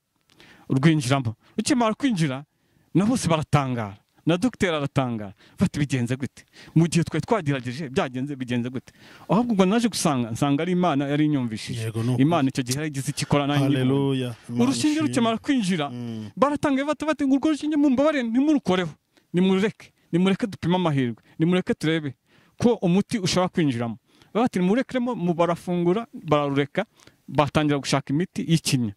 rwinjiramo rukimara kwinjira na bose baratangara na dogiteri aratangara bati bigenze gute mu gihe twari twagerageje byagenze bigenze gute ahubwo ubwo naje gusanga nsanga ari imana yari inyumvishije Yego, ni ukuri. imana icyo gihe yari igize ikikora nanjye nyibona. haleluya urushinge rukimara kwinjira baratanga bata bati ngo urwo rushinge mumbabarire ntimurukoreho nimurureke nimureke dupime amahirwe nimureke turebe ko umuti ushobora kwinjiramo bati nimurekeremo mu- barafungura bararureka batangira gushaka imiti y'ikinya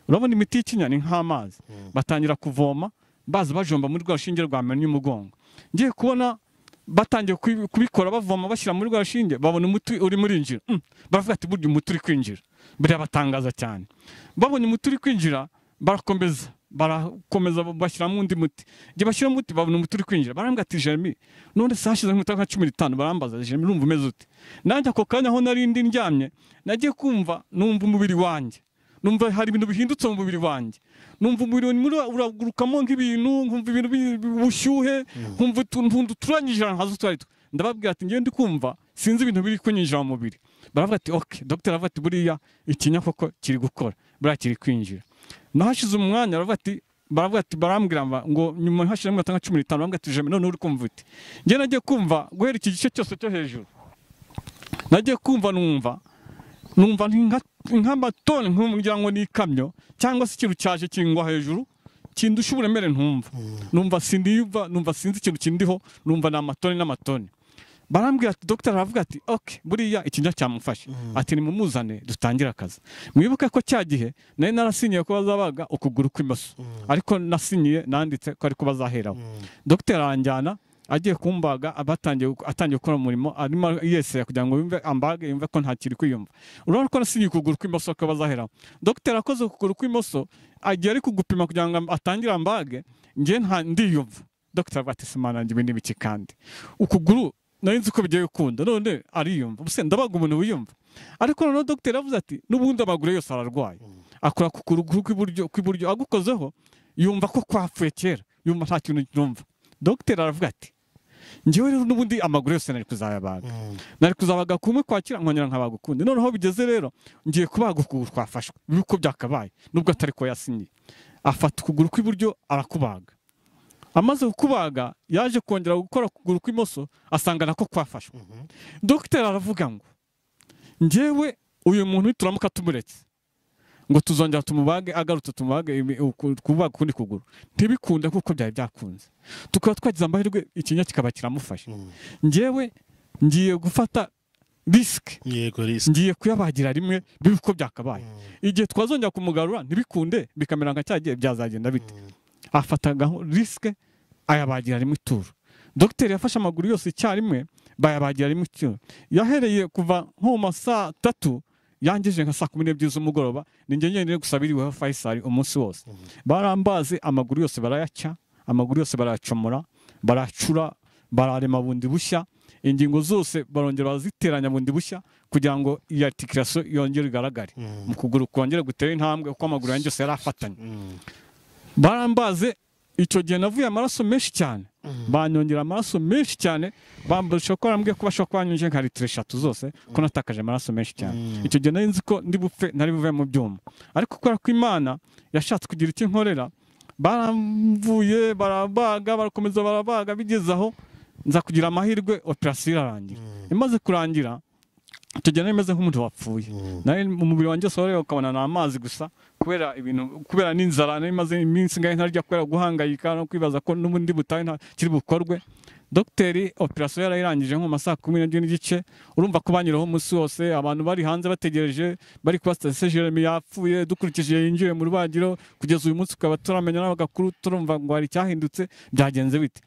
urabona imiti y'ikinya ni nk'amazi batangira kuvoma baza bajomba muri rwa rushinge rwamennye umugongo ngiye kubona batangiye kubi- kubikora bavoma bashyira muri rwa rushinge babona umuti uri muri injira Mm. baravuga ati burya umuti uri kwinjira birabatangaza cyane babonye umuti uri kwinjira barakomeza barakomeza bashyiramo undi muti igihe bashyiramo umuti babona umuti uri kwinjira barambwira ati jeremy none se hashize nk'imitariki nka cumi n'itanu barambaza jeremy urumva umeze ute nanjye ako kanya aho nari ndi ndyamye nagiye kumva numva umubiri wanjye numva hari ibintu bihindutse mu mubiri wanjye numva umubiri wanjye muri- uragurukamo nk'ibintu nkumva ibintu bi- bi- ubushyuhe nkumva utu- utuntu uturanyije ahantu hasi utwo ari two ndababwira ati ngende kumva sinzi ibintu biri kunyinjira mu mubiri baravuga ati ok dogiteri aravuga ati buriya ikinya koko kiri gukora buriya kiri kwinjira naho hashize umwanya baravuga ati baravuga ati barambwira ba- ngo nyuma hashizemo nka cumi n'itanu barambwira ati jemina none uri kumva uti njye nagiye kumva guhera iki gice cyose cyo hejuru nagiye kumva numva numva ni nka- nk'amatoni nkugira ngo ni ikamyo cyangwa se ikintu cyaje kingwa hejuru kindusha uburemere ntumva numva sindiyumva numva sinzi ikintu kindiho numva ni amatoni n'amatoni barambwira ati dogiteri aravuga ati ok buriya ikinya cyamufashe ati nimumuzane dutangire akazi mwibuke ko cya gihe nari narasinyiye ko bazabaga ukuguru kw'imoso ariko nasinyiye nanditse ko ariko bazaheraho dogiteri aranjyana agiye kumbaga abatangiye guk- atangiye gukora umurimo arimo yesera kugira ngo yumve ambage yumve ko nta kiri kwiyumva urabona ko nasinyiye ukuguru kw'imoso ko bazaheraho dogiteri akoze ukuguru kw'imoso agiye ari kugupima kugira ngo atangire ambage njye nta ndiyumva dogiteri avuga ati simana nanjye ibi ni biki kandi ukuguru nari nzi ko bigiye gukunda none ariyumva ubuse ndabaga umuntu wiyumva ariko noneho dogiteri avuze ati n'ubundi amaguru ye yose ararwaye akora ku kuguru kw'iburyo kw'iburyo agukozeho yumva ko kwapfuye kera yumva nta kintu yumva dogiteri aravuga ati njyewe rero n'ubundi amaguru yose nari kuzayabaga nari kuzabaga kumwe kwakira nkongera nkabaga ukundi noneho bigeze rero ngiye kubaga ukuguru kwafashwe bibe uko byakabaye nubwo atari ko yasinye afata ukuguru kw'iburyo arakubaga amaze kukubaga yaje kongera gukora ukuguru kw'imoso asanga nako kwafashwe dogiteri aravuga ngo njyewe uyu muntu nituramuka tumuretse ngo tuzongera tumubage agarutse tumubage ibi- uku- kubaga ukundi kuguru ntibikunde kuko byari byakunze tukaba twagize amahirwe ikinya kikaba kiramufashe njyewe ngiye gufata risike yego risa ngiye kuyabagira rimwe bibe uko byakabaye igihe twazongera kumugarura ntibikunde bikamera nka cya gihe byazagenda bite afata gaho- risike ayabagira rimwe ituro dogiteri yafashe amaguru yose icyarimwe bayabagira rimwe ituro yahereye kuva nko mu ma saa tatu yangije nka saa kumi n'ebyiri z'umugoroba ni njye nyine gusabiriweho fayisari umunsi wose barambaze amaguru yose barayaca amaguru yose barayacomora baracura bararema bundi bushya ingingo zose barongera baraziteranya bundi bushya kugira ngo iyo articulation yongere igaragare mu kuguru kongere gutere intambwe kuko amaguru yanjye yose yari afatanye barambaze icyo gihe navuye amaraso menshi cyane banyongera amaraso menshi cyane bambasha ko barambwiye ko bashobora kuba banyongeje nka litiro eshatu zose ko natakaje amaraso menshi cyane icyo gihe nari nzi ko ndi bupfe nari buve mu byuma ariko kubera ko imana yashatse kugira icyo inkorera baramvuye barabaga barakomeza barabaga bigeze aho nza kugira amahirwe operasiyo irarangira imaze kurangira tugenda rimeze nk'umuntu wapfuye nari umubiri wanjye wose wareba ukabona ni amazi gusa kubera ibintu kubera n'inzara nari maze iminsi ngahe ntarya kubera guhangayika no kwibaza ko n'ubundi butahe nta kiri bukorwe dogiteri operasiyo yarayirangije nko mu masaha kumi n'ebyiri n'igice urumva ko banyuraho umunsi wose abantu bari hanze bategereje bari kuba sitasiyo jeremy yapfuye dukurikije yinjiye mu rubagiro kugeza uyu munsi tukaba turamenya n'abagakuru turumva ngo hari icyahindutse byagenze bite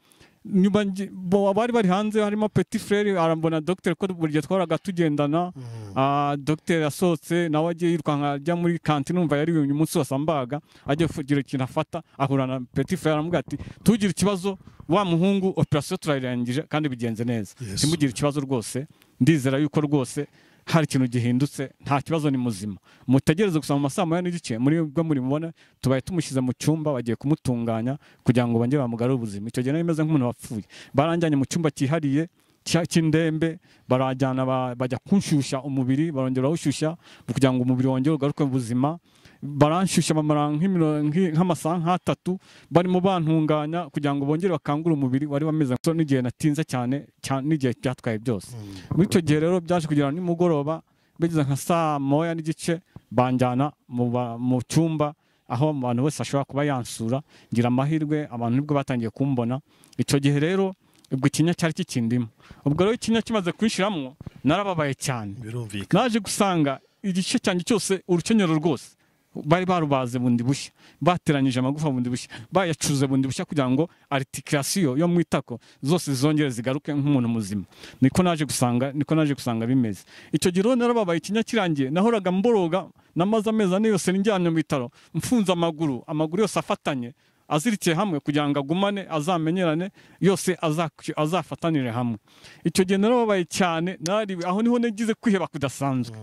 nyuma nge- bo- abari bari hanze harimo petit frere arambona dogiteri ko buri gihe twahoraga tugendana Ah, dogiteri yasohotse nawe agiye yirukanka ajya muri kantine numva yari uyu munsi wose ambaga agiye kugira ikintu afata ahura na petit frere aramubwira ati tugire ikibazo wa muhungu operasiyo turayirangije kandi bigenze neza Yesu. ntimugire ikibazo rwose ndizera yuko rwose hari ikintu gihindutse nta kibazo ni muzima mutegereze gusa mu masaha moya n'igice muri bwo muri mubona tubaye tumushyize mu cyumba bagiye kumutunganya kugira ngo bongere bamugarure ubuzima icyo gihe nari meze nk'umuntu wapfuye baranjyanye mu cyumba cyihariye cya- cy'indembe barajyana ba- bajya kunshyushya umubiri barongera bawushyushya kugira ngo umubiri wongere ugaruke mu buzima baranshyushya bamara nk'imiro- nk'i- nk'amasaha nk'atatu barimo bantunganya kugira ngo bongere bakangure umubiri wari wameze so n'igihe natinze cyane cyane n'igihe byatwaye byose muri icyo gihe rero byaje kugera nimugoroba bigeze nka saa moya n'igice banjyana mu ba- mu cyumba aho abantu bose ashobora kuba yansura ngira amahirwe abantu nibwo batangiye kumbona icyo gihe rero ubwo ikinya cyari kikindimo ubwo rero ikinya kimaze kunshiramwo narababaye cyane birumvikana naje gusanga igice cyanjye cyose urukenyero rwose bari barubaze bundi bushya bateranyije amagufa bundi bushya bayacuze bundi bushya kugira ngo aritikirasiyo yo mu itako zose zongere zigaruke nk'umuntu muzima niko naje gusanga niko naje gusanga bimeze icyo gihe rero narababaye ikinya kirangiye nahoraga mboroga namaze amezi ane yose nijyanye mu bitaro mfunze amaguru amaguru yose afatanye azirikiye hamwe kugira ngo agumane azamenyerane yose azak- azafatanire hamwe icyo gihe narababaye cyane narariwe aho niho nagize kwiheba kudasanzwe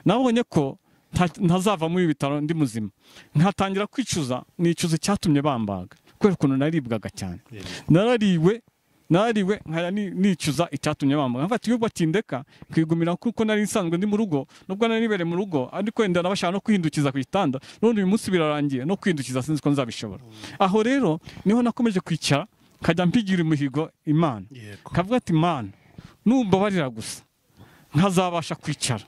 nabonye ko nta- ntazava muri ibi bitaro ndi muzima nkatangira kwicuza nicuza icyatumye bambaga kubera ukuntu naribwaga cyane narariwe narariwe nkaya ni- nicuza icyatumye bambaga mfata iyo batindeka kwigumira kuko nari nsanzwe ndi mu rugo nubwo nari nibereye mu rugo ariko wenda nabashaka no kwihindukiza ku gitanda none uyu munsi birarangiye no kwihindukiza sinzi ko nzabishobora aho rero niho nakomeje kwicara nkajya mpigira imihigo imana yego kavuga ati mana numbabarira gusa nkazabasha kwicara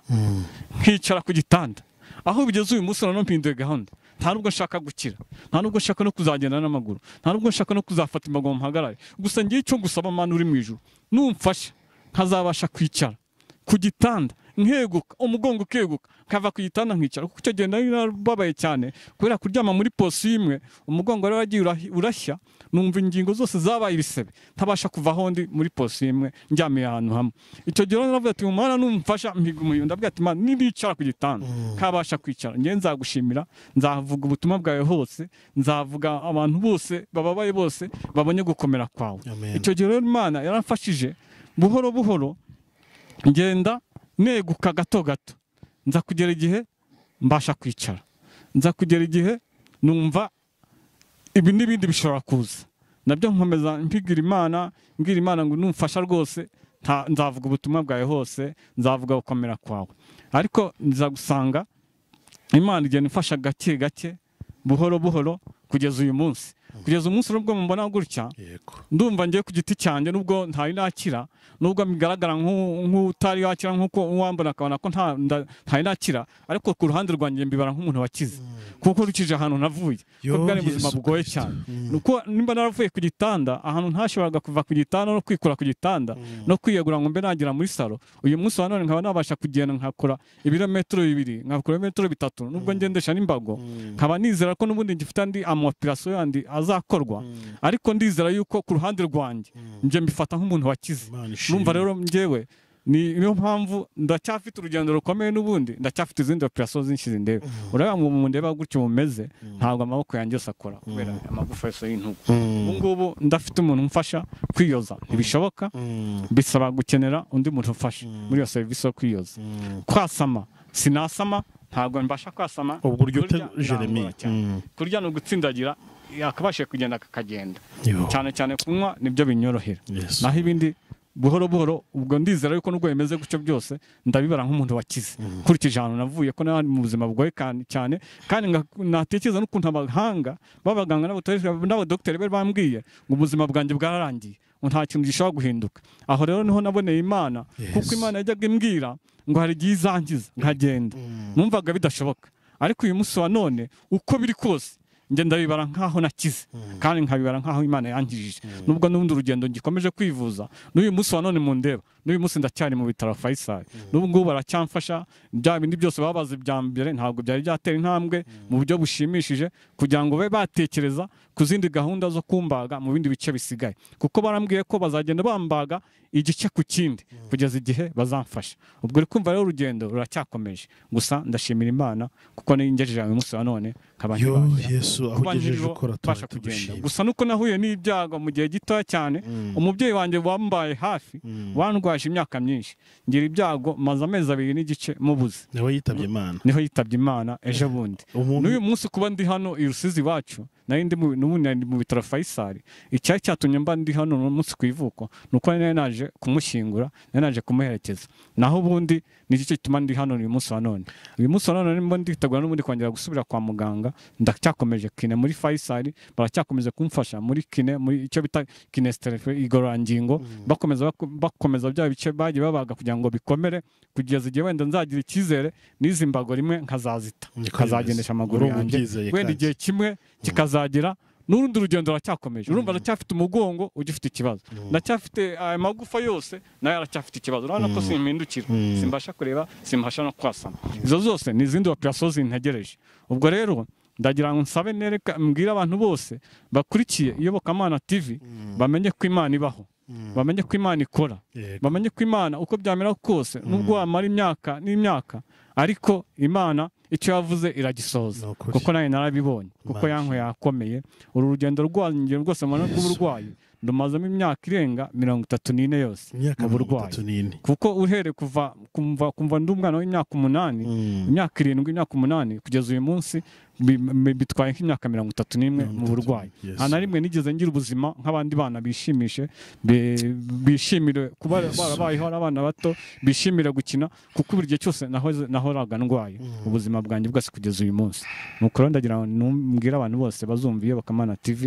nkicara ku gitanda aho bigeze uyu munsi noneho mpinduye gahunda nta nubwo nshaka gukira nta nubwo nshaka no kuzagenda n'amaguru nta nubwo nshaka no kuzafata imbago mu mpagarare gusa ngiye icyo gusaba mana uri mu ijuru numfasha nkazabasha kwicara ku gitanda nkeguka umugongo ukeguka nkava ku gitanda nkicara kuko icyo gihe nari narababaye cyane kubera kuryama muri posi imwe umugongo wari wagiye urahi- urashya numva ingingo zose zabaye ibisebe ntabasha kuva aho ndi muri posi imwe njyamiye ahantu hamwe icyo gihe rero naravuga ati umwana numfasha mpiga umuhindo ndavuga ati mana nibicara ku gitanda kabasha kwicara nge nzagushimira nzavuga ubutumwa bwawe hose nzavuga abantu bose bababaye bose babonye gukomera kwawe Amen. icyo gihe rero imana yaramfashije buhoro buhoro ngenda neguka gato gato nza kugera igihe mbasha kwicara nza kugera igihe numva ibi n'ibindi bishobora kuza nabyo nkomeza mpigira imana mbwira imana ngo numfasha rwose nta- nzavuga ubutumwa bwawe hose nzavuga gukomera kwawe ariko nza gusanga imana igenda imfasha gake gake buhoro buhoro kugeza uyu munsi kugeza umunsi nubwo mubona gutya yego ndumva ngiye ku giti cyanjye nubwo ntari nakira nubwo bigaragara nk'u- nk'utari wakira nk'uko uwambona akabona ko nta- nda- ntari nakira ariko ku ruhande rwanjye mbibara nk'umuntu wakize kuko nkurikije ahantu navuye Yo, kuko bwari ubuzima Yesu bugoye Kristo. cyane nuko nimba naravuye ku gitanda ahantu ntashoboraga kuva ku gitanda no kwikura ku gitanda no kwiyegura ngo mbe nagera muri salo uyu munsi wa none nkaba nabasha kugenda nkakora ibirometero bibiri nkakora ibirometero bitatu nubwo ngendesha n'imbago nkaba nizera ko n'ubundi ngifite andi amaoperasiyo yandi azakorwa ariko ndizera yuko ku ruhande rwanjye njye mbifata nk'umuntu wakize Imana ishimwe. numva rero njyewe ni niyo mpamvu ndacyafite urugendo rukomeye n'ubundi ndacyafite izindi operasiyo zinshyize ndebe urabona mu mundeba gutyo mumeze ntabwo amaboko yanjye yose akora kubera amagufa yose y'intugu ubu ngubu ndafite umuntu umfasha kwiyoza ntibishoboka bisaba gukenera undi muntu ufasha muri iyo serivisi yo kwiyoza kwasama sinasama ntabwo mbasha kwasama ubwo urya ute kurya jeremy birangora cyane. kurya ni ugutsindagira yakabashije kugenda kakagenda Yo. cyane cyane kunywa nibyo binyorohera Yes. naho ibindi buhoro buhoro ubwo ndizera yuko nubwo bimeze gutyo byose ndabibara nk'umuntu wakize nkurikije ahantu navuye ko nari mu buzima bugoye kan- cyane kandi nga- natekereza n'ukuntu abahanga b'abaganga n'abatoreshwa n'abadogiteri be bambwiye ngo ubuzima bwanjye bwararangiye ngo nta kintu gishobora guhinduka aho rero niho naboneye imana kuko Yes. imana yajyaga imbwira ngo hari igihe izangiza nkagenda numvaga bidashoboka ariko uyu munsi wa none uko biri kose njye ndabibara nk'aho nakize kandi nkabibara nk'aho imana yangirije nubwo n'ubundi urugendo ngikomeje kwivuza n'uyu munsi wa none mu ndeba n'uyu munsi ndacyari mu bitaro Faisal n'ubu ngubu baracyamfasha bya bindi byose baba bazi bya mbere ntabwo byari byatera intambwe mu buryo bushimishije kugira ngo babe batekereza ku zindi gahunda zo kumbaga mu bindi bice bisigaye kuko barambwiye ko bazagenda bambaga igice ku kindi kugeza igihe bazamfasha ubwo uri kumva rero urugendo ruracyakomeje gusa ndashimira imana kuko ningejeje uyu munsi wa none nkaba yo nkibashya yesu aho kuba ugejeje nkiriho ukora mbasha tuba kugenda tugushima gusa nuko nahuye n'ibyago mu gihe gitoya cyane umubyeyi wanjye wambaye hafi wandwaje imyaka myinshi ngira ibyago maze amezi abiri n'igice mubuze nawe yitabye imana niho yitabye imana ejo bundi umuntu n'uyu munsi kuba ndi hano i rusizi iwacu nari ndi mu- n'ubu nari mu bitaro faisal icyari cyatumye mba ndi hano uno munsi ku ivuko ni uko nari naje kumushyingura nari naje kumuherekeza naho ubundi ni cyo gituma ndi hano uyu munsi wa none uyu munsi wa none nimo nditegura n'ubundi kongera gusubira kwa muganga ndacyakomeje kine muri faisal baracyakomeza kumfasha muri kine muri icyo bita kinesiterefe igororangingo bakomeza bako- bakomeza bya bice bagiye babaga kugira ngo bikomere kugeza igihe wenda nzagira icyizere n'izi mbago rimwe nkazazita Niko bimeze. nkazagendesha amaguru Urumva yanjye ubyizeye wenda kandi. igihe kimwe kikazagera n'urundi rugendo ruracyakomeje urumva ndacyafite umugongo ugifite ikibazo ndacyafite aya magufa yose nayo aracyafite ikibazo urabona ko simpindukira simbasha kureba simbasha no kwasama izo zose ni izindi operasiyo zintegereje ubwo rero ndagira ngo nsabe nereka mbwire abantu bose bakurikiye iyobokamana tv bamenye ko imana ibaho bamenye ko imana ikora Yego. bamenye ko imana uko byamera kose nubwo wamara imyaka n'imyaka ariko imana icyo yavuze Ni iragisohoza ukuri. kuko nawe narabibonye kuko Imana yankwe yakomeye uru rugendo rwanjye rwose mu buryo bw'uburwayi ndumazemo imyaka irenga mirongo itatu n'ine yose imyaka mu mirongo burwayi itatu n'ine kuko uhereye kuva kumva kumva ndi umwana w'imyaka umunani imyaka irindwi imyaka umunani kugeza uyu munsi bi- bi- bitwaye nk'imyaka mirongo itatu n'imwe mu burwayi Yes. nta na rimwe nigeze ngira ubuzima nk'abandi bana bishimishe bi- bishimire kuba barabayeho ari abana bato bishimire gukina kuko buri gihe cyose nahoze- nahoraga ndwaye ubuzima bwanjye bwose kugeza uyu munsi nuko rero ndagira ngo numbwire abantu bose bazumva iyo bakamana tv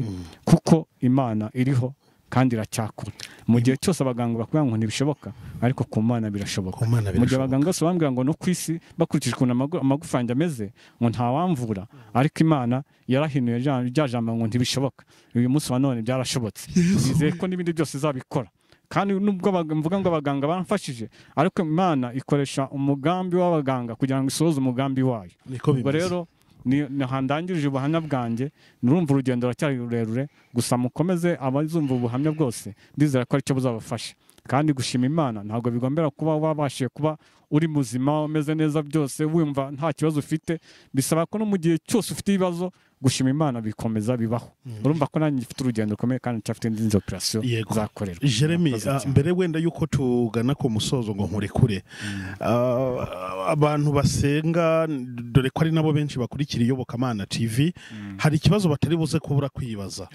kuko imana iriho kandi iracyakora mu gihe cyose abaganga bakubwira ngo ntibishoboka ariko ku mana birashoboka Ku Mana mu gihe birashoboka. abaganga bose bambwira ngo no ku isi bakurikije ukuntu amagu- amagufa yanjye ameze ngo ntawamvura ariko imana yarahinuye rya- rya jambo ngo ntibishoboka uyu munsi wa none byarashobotse nizeye ko n'ibindi byose izabikora kandi nubwo abag- mvuga ngo abaganga bamfashije ariko imana ikoresha umugambi w'abaganga kugira ngo isohoze umugambi wayo niko ubwo bimeze rero ni ni aha ndangirije ubuhamya bwanjye nurumva urugendo ruracyari rurerure gusa mukomeze abazumva ubuhamya bwose ndizera ko aricyo buzabafasha kandi gushima imana ntabwo bigombera kuba wabashije kuba uri muzima umeze neza byose wumva nta kibazo ufite bisaba ko no mu gihe cyose ufite ibibazo gushima imana bikomeza bibaho urumva ko nanjye mfite urugendo rukomeye kandi ncyafite n'izindi operasiyo Yego. zakorerwa Jeremy, Murakoze ah, cyane. mbere wenda yuko tugana ku musozo ngo nkurekure Ah, abantu basenga dore ko ari nabo benshi bakurikira iyobokamana tv hari ikibazo batari buze kubura kwibaza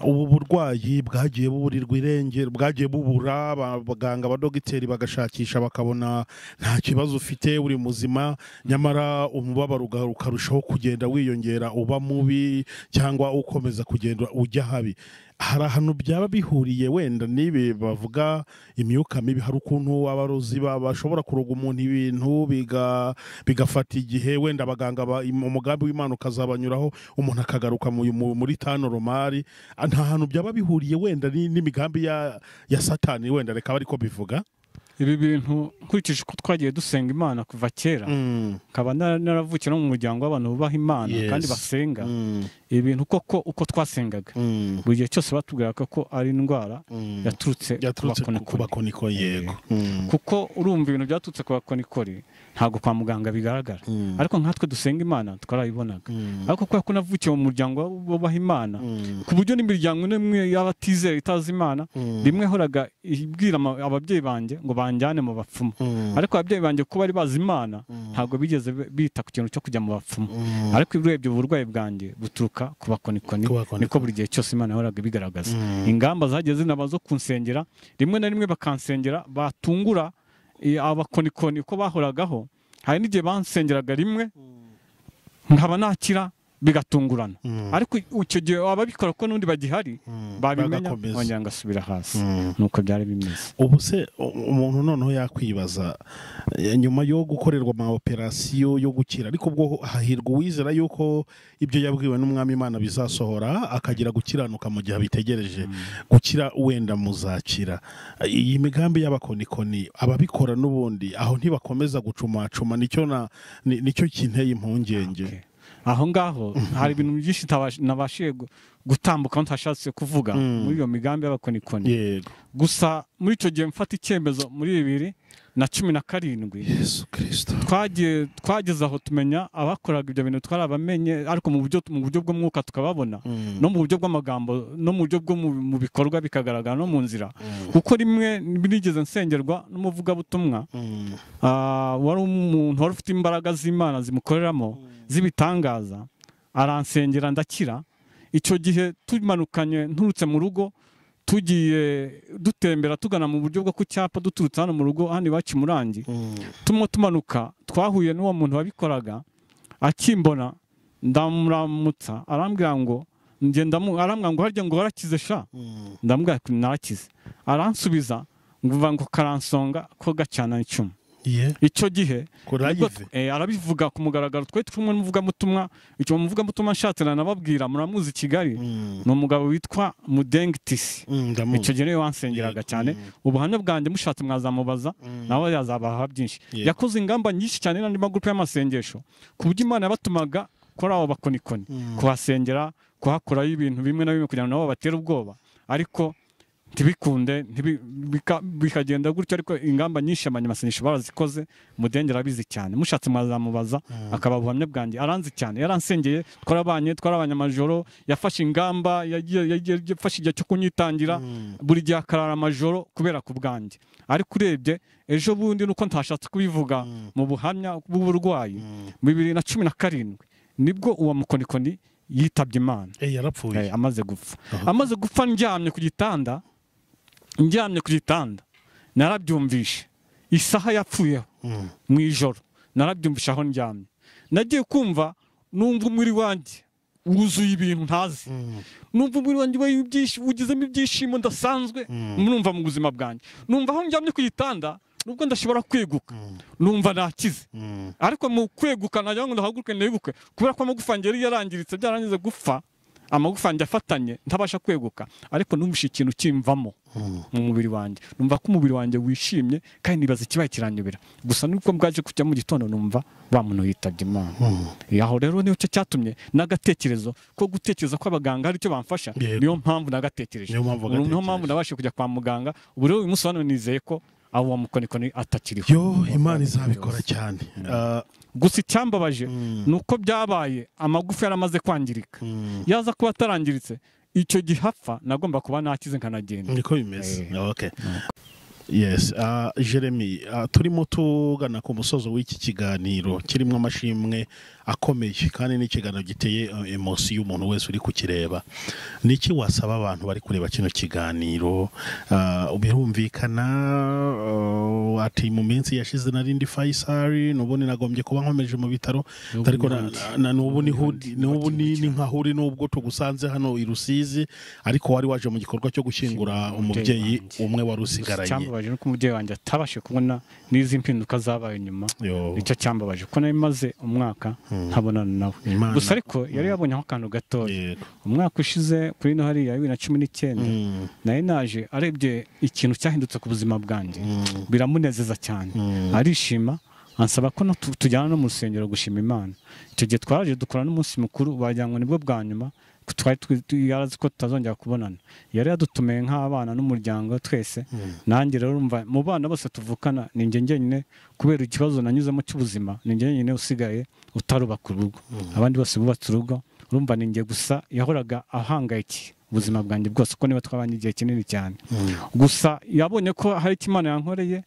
ubu burwayi bwagiye buburirwa irengero bwagiye bubura aba- abaganga abadogiteri bagashakisha bakabona nta kibazo ufite uri muzima nyamara umubabaro uga- ukarushaho kugenda wiyongera uba mubi cyangwa ukomeza kugenda ujya habi hari ahantu byaba bihuriye wenda n'ibi bavuga imyuka mibi hari ukuntu abarozi ba- bashobora kuroga umuntu ibintu biga- bigafata igihe wenda abaganga ba- im- umugambi w'imana ukazabanyuraho umuntu akagaruka mu- mu- muri tano romari Ah, nta hantu byaba bihuriye wenda ni- n'imigambi ya ya satani wenda reka bari ko bivuga ibi bintu nkurikije uko twagiye dusenga imana kuva kera nkaba nara- naravukiye no mu muryango w'abantu bubaha imana Yes. kandi basenga ibintu koko uko twasengaga buri gihe cyose batubwiraga ko ari indwara yaturutse yaturutse ku bakonikoni bakoniko yego Mm. kuko urumva ibintu byaturutse ku bakonikori ntabwo kwa muganga bigaragara Mm. ariko nkatwe dusenga imana twarayibonaga Mm. ariko kubera ko navukiye mu muryango wubaha imana Mm. ku buryo n'imiryango n'imwe y'abatizera itazi imana Mm. rimwe yahoraga ibwira ama- ababyeyi banjye ngo banjyane mu bapfumu Mm. ariko ababyeyi banjye kuko bari bazi imana ntabwo bigeze bita ku kintu cyo kujya mu bapfumu ariko urebye uburwayi bwanjye buturuka ku bakonikoni Ku bakonikoni. niko buri gihe cyose imana yahoraga ibigaragaza ingamba zagiye zinaba zo kunsengera rimwe na rimwe bakansengera batungura eh, abakonikoni uko bahoragaho hari n'igihe bansengeraga rimwe nkaba nakira bigatungurana Mm. ariko icyo gihe ababikora ko n'undi bagihari Mm. babimenya Bagakomeza. bongera ngasubira hasi Mm. nuko byari bimeze ubu se u- umuntu noneho yakwibaza eh, nyuma yo gukorerwa ama operasiyo yo gukira ariko ubwo hahirwa uwizera yuko ibyo yabwiwe n'umwami imana bizasohora akagira gukiranuka mu gihe abitegereje gukira wenda muzakira iyi migambi y'abakonikoni ababikora n'ubundi aho ntibakomeza gucumacuma nicyo na ni- nicyo kinteye impungenge Okay. aho ngaho hari ibintu byinshi ntabash- nabashije gu- gutambuka ntashatse kuvuga muri iyo migambi y'abakonikoni yego gusa muri icyo gihe mfata icyemezo muri bibiri na cumi na karindwi yesu kirisito twagiye twageze aho tumenya abakoraga ibyo bintu twari abamenye ariko mu buryo mu buryo bw'umwuka tukababona no mu buryo bw'amagambo no mu buryo bwo mu mu bikorwa bikagaragara no mu nzira kuko rimwe nigeze nsengerwa n'umuvugabutumwa Ah, wari umuntu wari ufite imbaraga z'imana zimukoreramo z'ibitangaza aransengera ndakira icyo gihe tumanukanye nturutse mu rugo tugiye dutembera tugana mu buryo bwo ku cyapa duturutse hano mu rugo hano iwacu i murangi tumwe tumanuka twahuye n'uwo muntu wabikoraga akimbona ndamuramutsa arambwira ngo ngenda mu- arambwira ngo harya ngo warakize sha ndamubwira ati narakize aransubiza ngo uva ngo karansonga ko gacana icumu ye icyo gihe nibwo- kurayive eh, arabivuga ku mugaragaro twe turi kumwe n'umuvugabutumwa icyo muvugabutumwa nshatse nanababwira muramuzi i kigali ni umugabo witwa mudeng tisi icyo gihe niwe wansengeraga cyane ubuhamya bwanjye mushatse mwazamubaza nawe yazabaha byinshi Yego. yakoze ingamba nyinshi cyane n'andi magurupe y'amasengesho ku buryo imana yabatumaga kuri abo bakonikoni kuhasengera kuhakoraho ibintu bimwe na bimwe kugira ngo nabo batere ubwoba ariko ntibikunde ntibi- bika- bikagenda gutyo ariko ingamba nyinshi abanyamasengesho barazikoze mudenge arabizi cyane mushatse mwazamubaza akaba ubuhamya bwanjye aranzi cyane yaransengeye twarabanye twarabanye amajoro yafashe ingamba yagiye- yagiye- yafashe igihe cyo kunyitangira buri gihe akarara amajoro kubera ku bwanjye ariko urebye ejo bundi nuko ntashatse kubivuga mu buhamya bw'uburwayi bibiri na cumi na karindwi nibwo uwo mukonikoni yitabye imana yarapfuye Eh, amaze gupfa Aha. amaze gupfa ndyamye ku gitanda ndyamye ku gitanda narabyumvishe isaha yapfuyeho Mm. mu ijoro narabyumvishe aho ndyamye nagiye kumva numva umubiri wanjye wuzuye ibintu ntazi numva umubiri wanjye wa- ibyishimo- wugizemo ibyishimo ndasanzwe numva mu buzima bwanjye numva aho ndyamye ku gitanda nubwo ndashobora kweguka numva nakize ariko mu kweguka nagira ngo ndahaguruke neguke kubera ko amagufa yanjye yari yarangiritse byarangize gufa amagufa yanjye afatanye ntabasha kweguka ariko numvise ikintu kimvamo mu mubiri wanjye numva ko umubiri wanjye wishimye kandi nibaza ikibaye kiranyobera gusa nuko bwaje kujya mu gitondo numva wa muntu yitabye imana aho rero nicyo cyatumye n'agatekerezo ko gutekereza ko abaganga hari icyo bamfasha Yego. niyo mpamvu nagatekereje Niyo mpamvu Ubu niyo wagatekereje. mpamvu nabashije kujya kwa muganga ubu rero uyu munsi hano nizeye ko aho wa mukonikoni atakiriho yo imana izabikora cyane Ah, gusa icyambabaje Mm. ni uko byabaye amagufa yaramaze kwangirika mm, yaza kuba atarangiritse icyo gihe apfa nagomba kuba nakize nkanagenda niko bimeze Eh. okay yes ah, jeremy ah, turimo tugana ku musozo w'iki kiganiro kirimo amashimwe akomeye kandi ni ikiganiro giteye eh, emosi y'umuntu wese uri kukireba ni iki wasaba abantu bari kureba kino kiganiro Ah, birumvikana ah, ati mu minsi yashize narindi faisari n'ubundi nagombye kuba nkomeje mu bitaro N'ubu ariko ni na- handi. na- n'ubu N'ubu ni ni hudi- handi. n'ubu ni Bakimukira. ni nka huri n'ubwo tugusanze hano i Rusizi ariko wari waje mu gikorwa cyo gushyingura umubyeyi wanjye. umwe wari Gusa usigaranye icyambabaje ni uko umubyeyi wanjye atabashije kubona n'izi mpinduka zabaye nyuma Yo. nicyo cyambabaje kuko nari maze umwaka ntabonana nawe Imana. gusa ariko yari yabonyeho akantu gatoya Yego. umwaka ushize kuri ino hariya bibiri na cumi n'icyenda Mm. nari naje arebye ikintu cyahindutse ku buzima bwanjye biramunezeza cyane arishima ansaba ko no- tu- tujyana no mu rusengero gushima imana icyo gihe twaraje dukora n'umunsi mukuru wagira ngo nibwo bwa nyuma twari twi- twi- yari azi ko tutazongera kubonana yari yadutumiye nk'abana n'umuryango twese nanjye rero urumva mu bana bose tuvukana ni njye njyenyine kubera ikibazo nanyuzemo cy'ubuzima ni njye njyenyine usigaye utarubaka urugo abandi bose bubatse urugo urumva ni njye gusa yahoraga ahangayikiye ubuzima bwanjye bwose kuko niba twabanye igihe kinini cyane gusa yabonye ko hari icyo imana yankoreye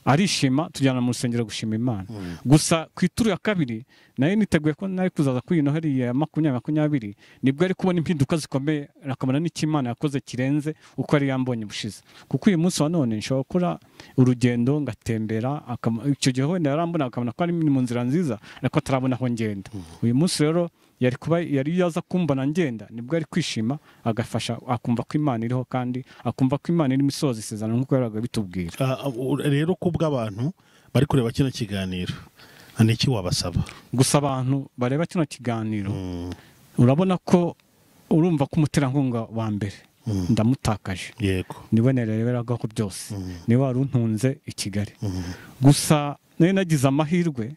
arishima tujyana mu rusengero gushima imana gusa ku ituru ya kabiri nayo niteguye ko nari kuzaza kuri ino hariya ya makumyabiri makumyabiri nibwo ari kubona impinduka zikomeye akamara n'icyo Imana yakoze kirenze uko yari yambonye bushize kuko uyu munsi wa none nshobora gukora urugendo ngatembera akam- icyo gihe wenda yarambona akabona ko ari mu nzira nziza ariko atarabona aho ngenda uyu munsi rero yari kuba yari yaza kumbona ngenda nibwo ari kwishima agafasha akumva ko imana iriho kandi akumva ko imana irimo isohoza isezerano nk'uko yabaga bitubwira Ah, u- rero ku bw'abantu bari kureba kino kiganiro ni iki wabasaba gusa abantu bareba kino kiganiro Mm, urabona ko urumva ko umuterankunga wa mbere ndamutakaje yego niwe nareberagaho byose niwe wari untunze i kigali Mm. gusa nari nagize amahirwe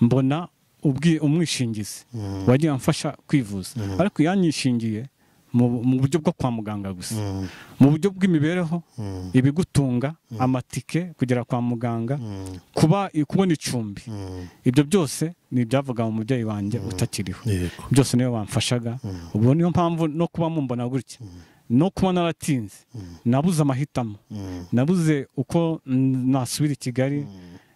mbona ubwi- umwishingizi wagiye amfasha kwivuza ariko yanyishingiye mu mu buryo bwo kwa muganga gusa Mm, mu buryo bw'imibereho mm, ibigutunga amatike kugera kwa muganga mm, kuba kubona icumbi mm, ibyo byose ni ibyavuga mu mubyeyi wanjye utakiriho yego byose niwe wamfashaga ubwo niyo mpamvu no kuba mumbona gutya no kuba naratinze nabuze amahitamo Mm, nabuze uko mm, nasubira i kigali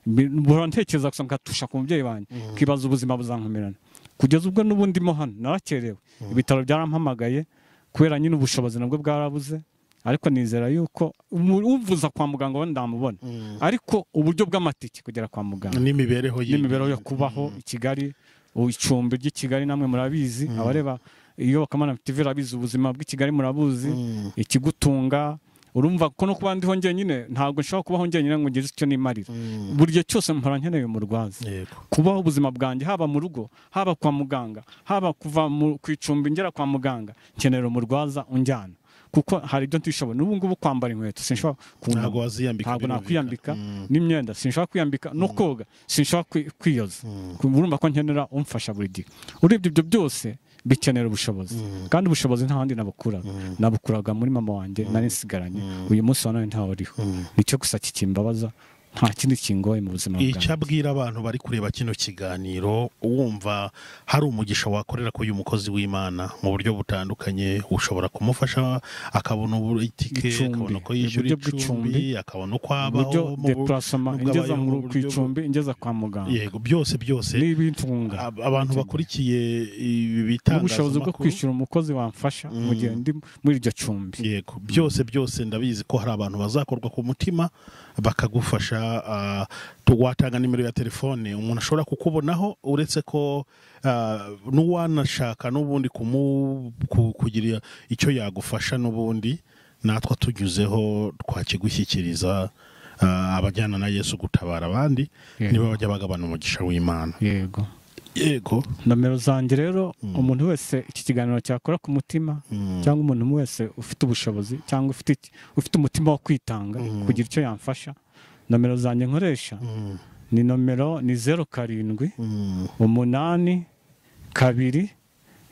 Bi- buhora ntekereza gusa ngatusha ku mubyeyi wanjye nkibaza ubuzima buzankomerana kugeza ubwo n'ubu ndimo hano narakerewe ibitaro byarampamagaye kubera nyine ubushobozi nabwo bwarabuze ariko nizera yuko umu- umvuza kwa muganga we ndamubona ariko uburyo bw'amatike kugera kwa muganga n'imibereho yindi. n'imibereho yo kubaho i kigali u- icumbi ry'i kigali namwe murabizi abareba iyo bakamana tv rabizi ubuzima bw'i kigali murabuzi Mm, ikigutunga urumva ko no kuba ndiho njyenyine ntabwo nshobora kubaho njyenyine ngo ngeze icyo nimarira mm, buri gihe cyose mpora nkeneye umurwaza yego kubaho ubuzima bwanjye haba mu rugo haba kwa muganga haba kuva mu- ku icumbi ngera kwa muganga nkenera umurwaza unjyana kuko hari ibyo ntishoboye n'ubu ngubu kwambara inkweto sinshobora kunama. ntabwo waziyambika ntabwo birumvikana. nakwiyambika Mm, n'imyenda sinshobora kwiyambika no koga sinshobora kwi- kwiyoza urumva ko nkenera umfasha buri gihe urebye ibyo byose bikenera ubushobozi kandi ubushobozi nta handi nabukura nabukuraga muri mama wanjye nari nsigaranye uyu munsi wa none ntawe uriho nicyo gusa kikimbabaza nta kindi kingoye mu buzima icyo bwanjye abwira abantu bari kureba kino kiganiro wumva hari umugisha wakorera k'uyu mukozi w'imana mu buryo butandukanye ushobora kumufasha akabona ubu- itike Icumbi. akabona uko yishyura Uburyo bw'icumbi. icumbi akabona uko uburyo abaho mu bu- deparasoma nubwo ingeza abayeho mu mu ku buryo bu- icumbi ingeza kwa muganga yego byose byose n'ibitunga ab- abantu bakurikiye ibi n'ubushobozi bwo bitangazamakuru kwishyura umukozi wamfasha mu gihe ndi muri iryo cumbi yego byose byose ndabizi ko hari abantu bazakorwa ku mutima bakagufasha ah, tu- watanga nimero ya telefone umuntu ashobora kukubonaho uretse ko ah, n'uwanashaka n'ubundi kumu- ku- kugira icyo yagufasha n'ubundi natwe tunyuzeho twakigushyikiriza ah, abajyana na yesu gutabara abandi Yego. niba bajya bagabana umugisha w'imana yego yego nomero zanjye rero umuntu wese iki kiganiro cyakora ku mutima cyangwa umuntu wese ufite ubushobozi cyangwa ufite iki- ufite umutima wo kwitanga kugira icyo yamfasha nomero zanjye nkoresha ni nomero ni zeru karindwi Mm, umunani kabiri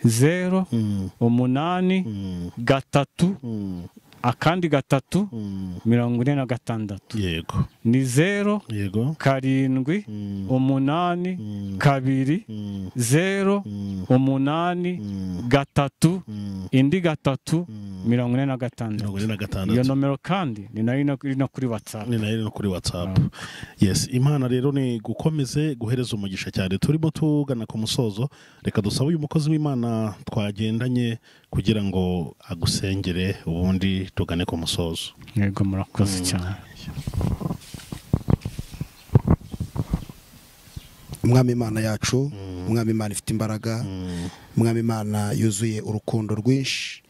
zeru mm, umunani mm, gatatu mm, akandi gatatu mm. mirongo ine na gatandatu yego ni zeru yego karindwi Mm, umunani mm, kabiri mm, zeru mm. umunani Mm, gatatu mm, indi gatatu mm. mirongo ine na mirongo gatandatu ine na iyo gatandatu nomero kandi ni nayo ino- iri no kuri watsapu ni nayo iri no kuri watsapu yes imana rero ni gukomeze guhereza umugisha cyane turimo tugana ku musozo reka dusabe uyu mukozi w'imana twagendanye kugira ngo agusengere ubundi tugane ku musozo yego murakoze cyane umwami imana yacu umwami imana ifite imbaraga umwami imana yuzuye urukundo rwinshi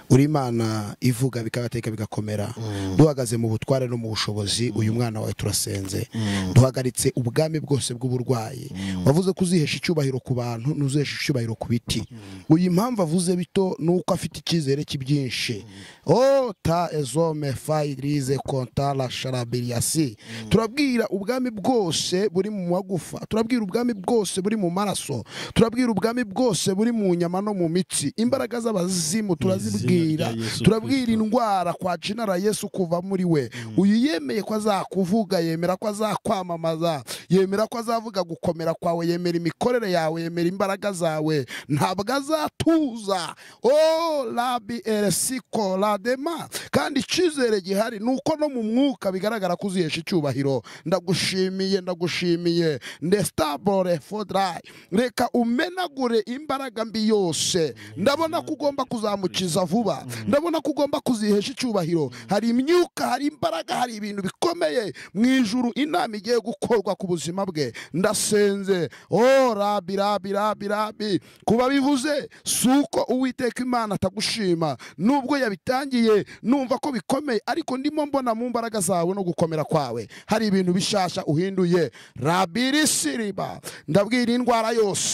uri imana ivuga bikabateka bigakomera duhagaze mu butware no mu bushobozi uyu mwana wawe turasenze duhagaritse ubwami bwose bw'uburwayi wavuze ko uzihesha icyubahiro ku bantu ntuzihesha icyubahiro ku biti uyu impamvu avuze bito ni uko afite icyizere cy'ibyinshi o ta ezome fayirize konta la sharabiriyasi turabwira ubwami bwose buri mu magufa turabwira ubwami bwose buri mu maraso turabwira ubwami bwose buri mu nyama no mu mitsi imbaraga z'abazimu turazibwira rya Yesu turabwira Kristo. indwara kwa cinara yesu kuva muri we uyu yemeye ko azakuvuga yemera ko azakwamamaza yemera ko azavuga gukomera kwawe yemera imikorere yawe yemera imbaraga zawe ntabwo azatuza o rabi eresiko radema kandi icyizere gihari ni uko no mu mwuka bigaragara ko uzihesha icyubahiro ndagushimiye ndagushimiye ndesitabure fodurayi reka umenagure imbaraga mbi yose ndabona ko ugomba kuzamukiza vuba ndabona ko ugomba kuzihesha icyubahiro hari imyuka hari imbaraga hari ibintu bikomeye mu ijuru inama igiye gukorwa ku buzima bwe ndasenze o rabi rabi rabi rabi kuba bivuze si uko uwiteka imana atagushima nubwo yabitangiye numva ko bikomeye ariko ndimo mbona mu mbaraga zawe no gukomera kwawe hari ibintu bishasha uhinduye rabiri siriba ndabwira indwara yose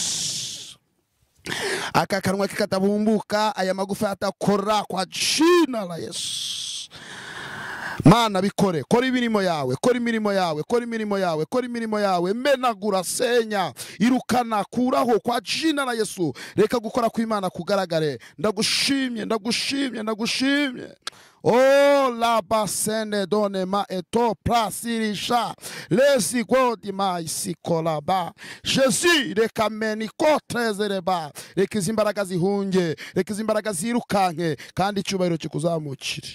aka kanwa ke katabumbuka aya magufa atakora kwa jina la yesu mana bikore kora imirimo yawe kora imirimo yawe kora imirimo yawe kora imirimo yawe menagura senya irukana kuraho kwa jina la yesu reka gukora kw'imana kugaragare ndagushimye ndagushimye ndagushimye o labasene donema eto prasirisha lesigodi isikolaba jesu reka meniko trezereba reka izi mbaraga zihunge reka izi mbaraga zirukanke kandi icyubahiro kikuzamukire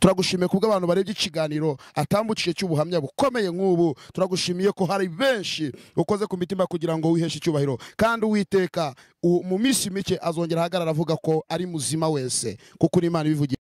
turagushimiye kubwo abantu barebye ikiganiro atambukiye cy'ubuhamya bukomeye nk'ubu turagushimiye ko hari benshi ukoze ku mitima kugira ngo wiheshe icyubahiro kandi uwiteka u- mu minsi mike azongera ahagarara avuga ko ari muzima wese kuko uri imana ibivugira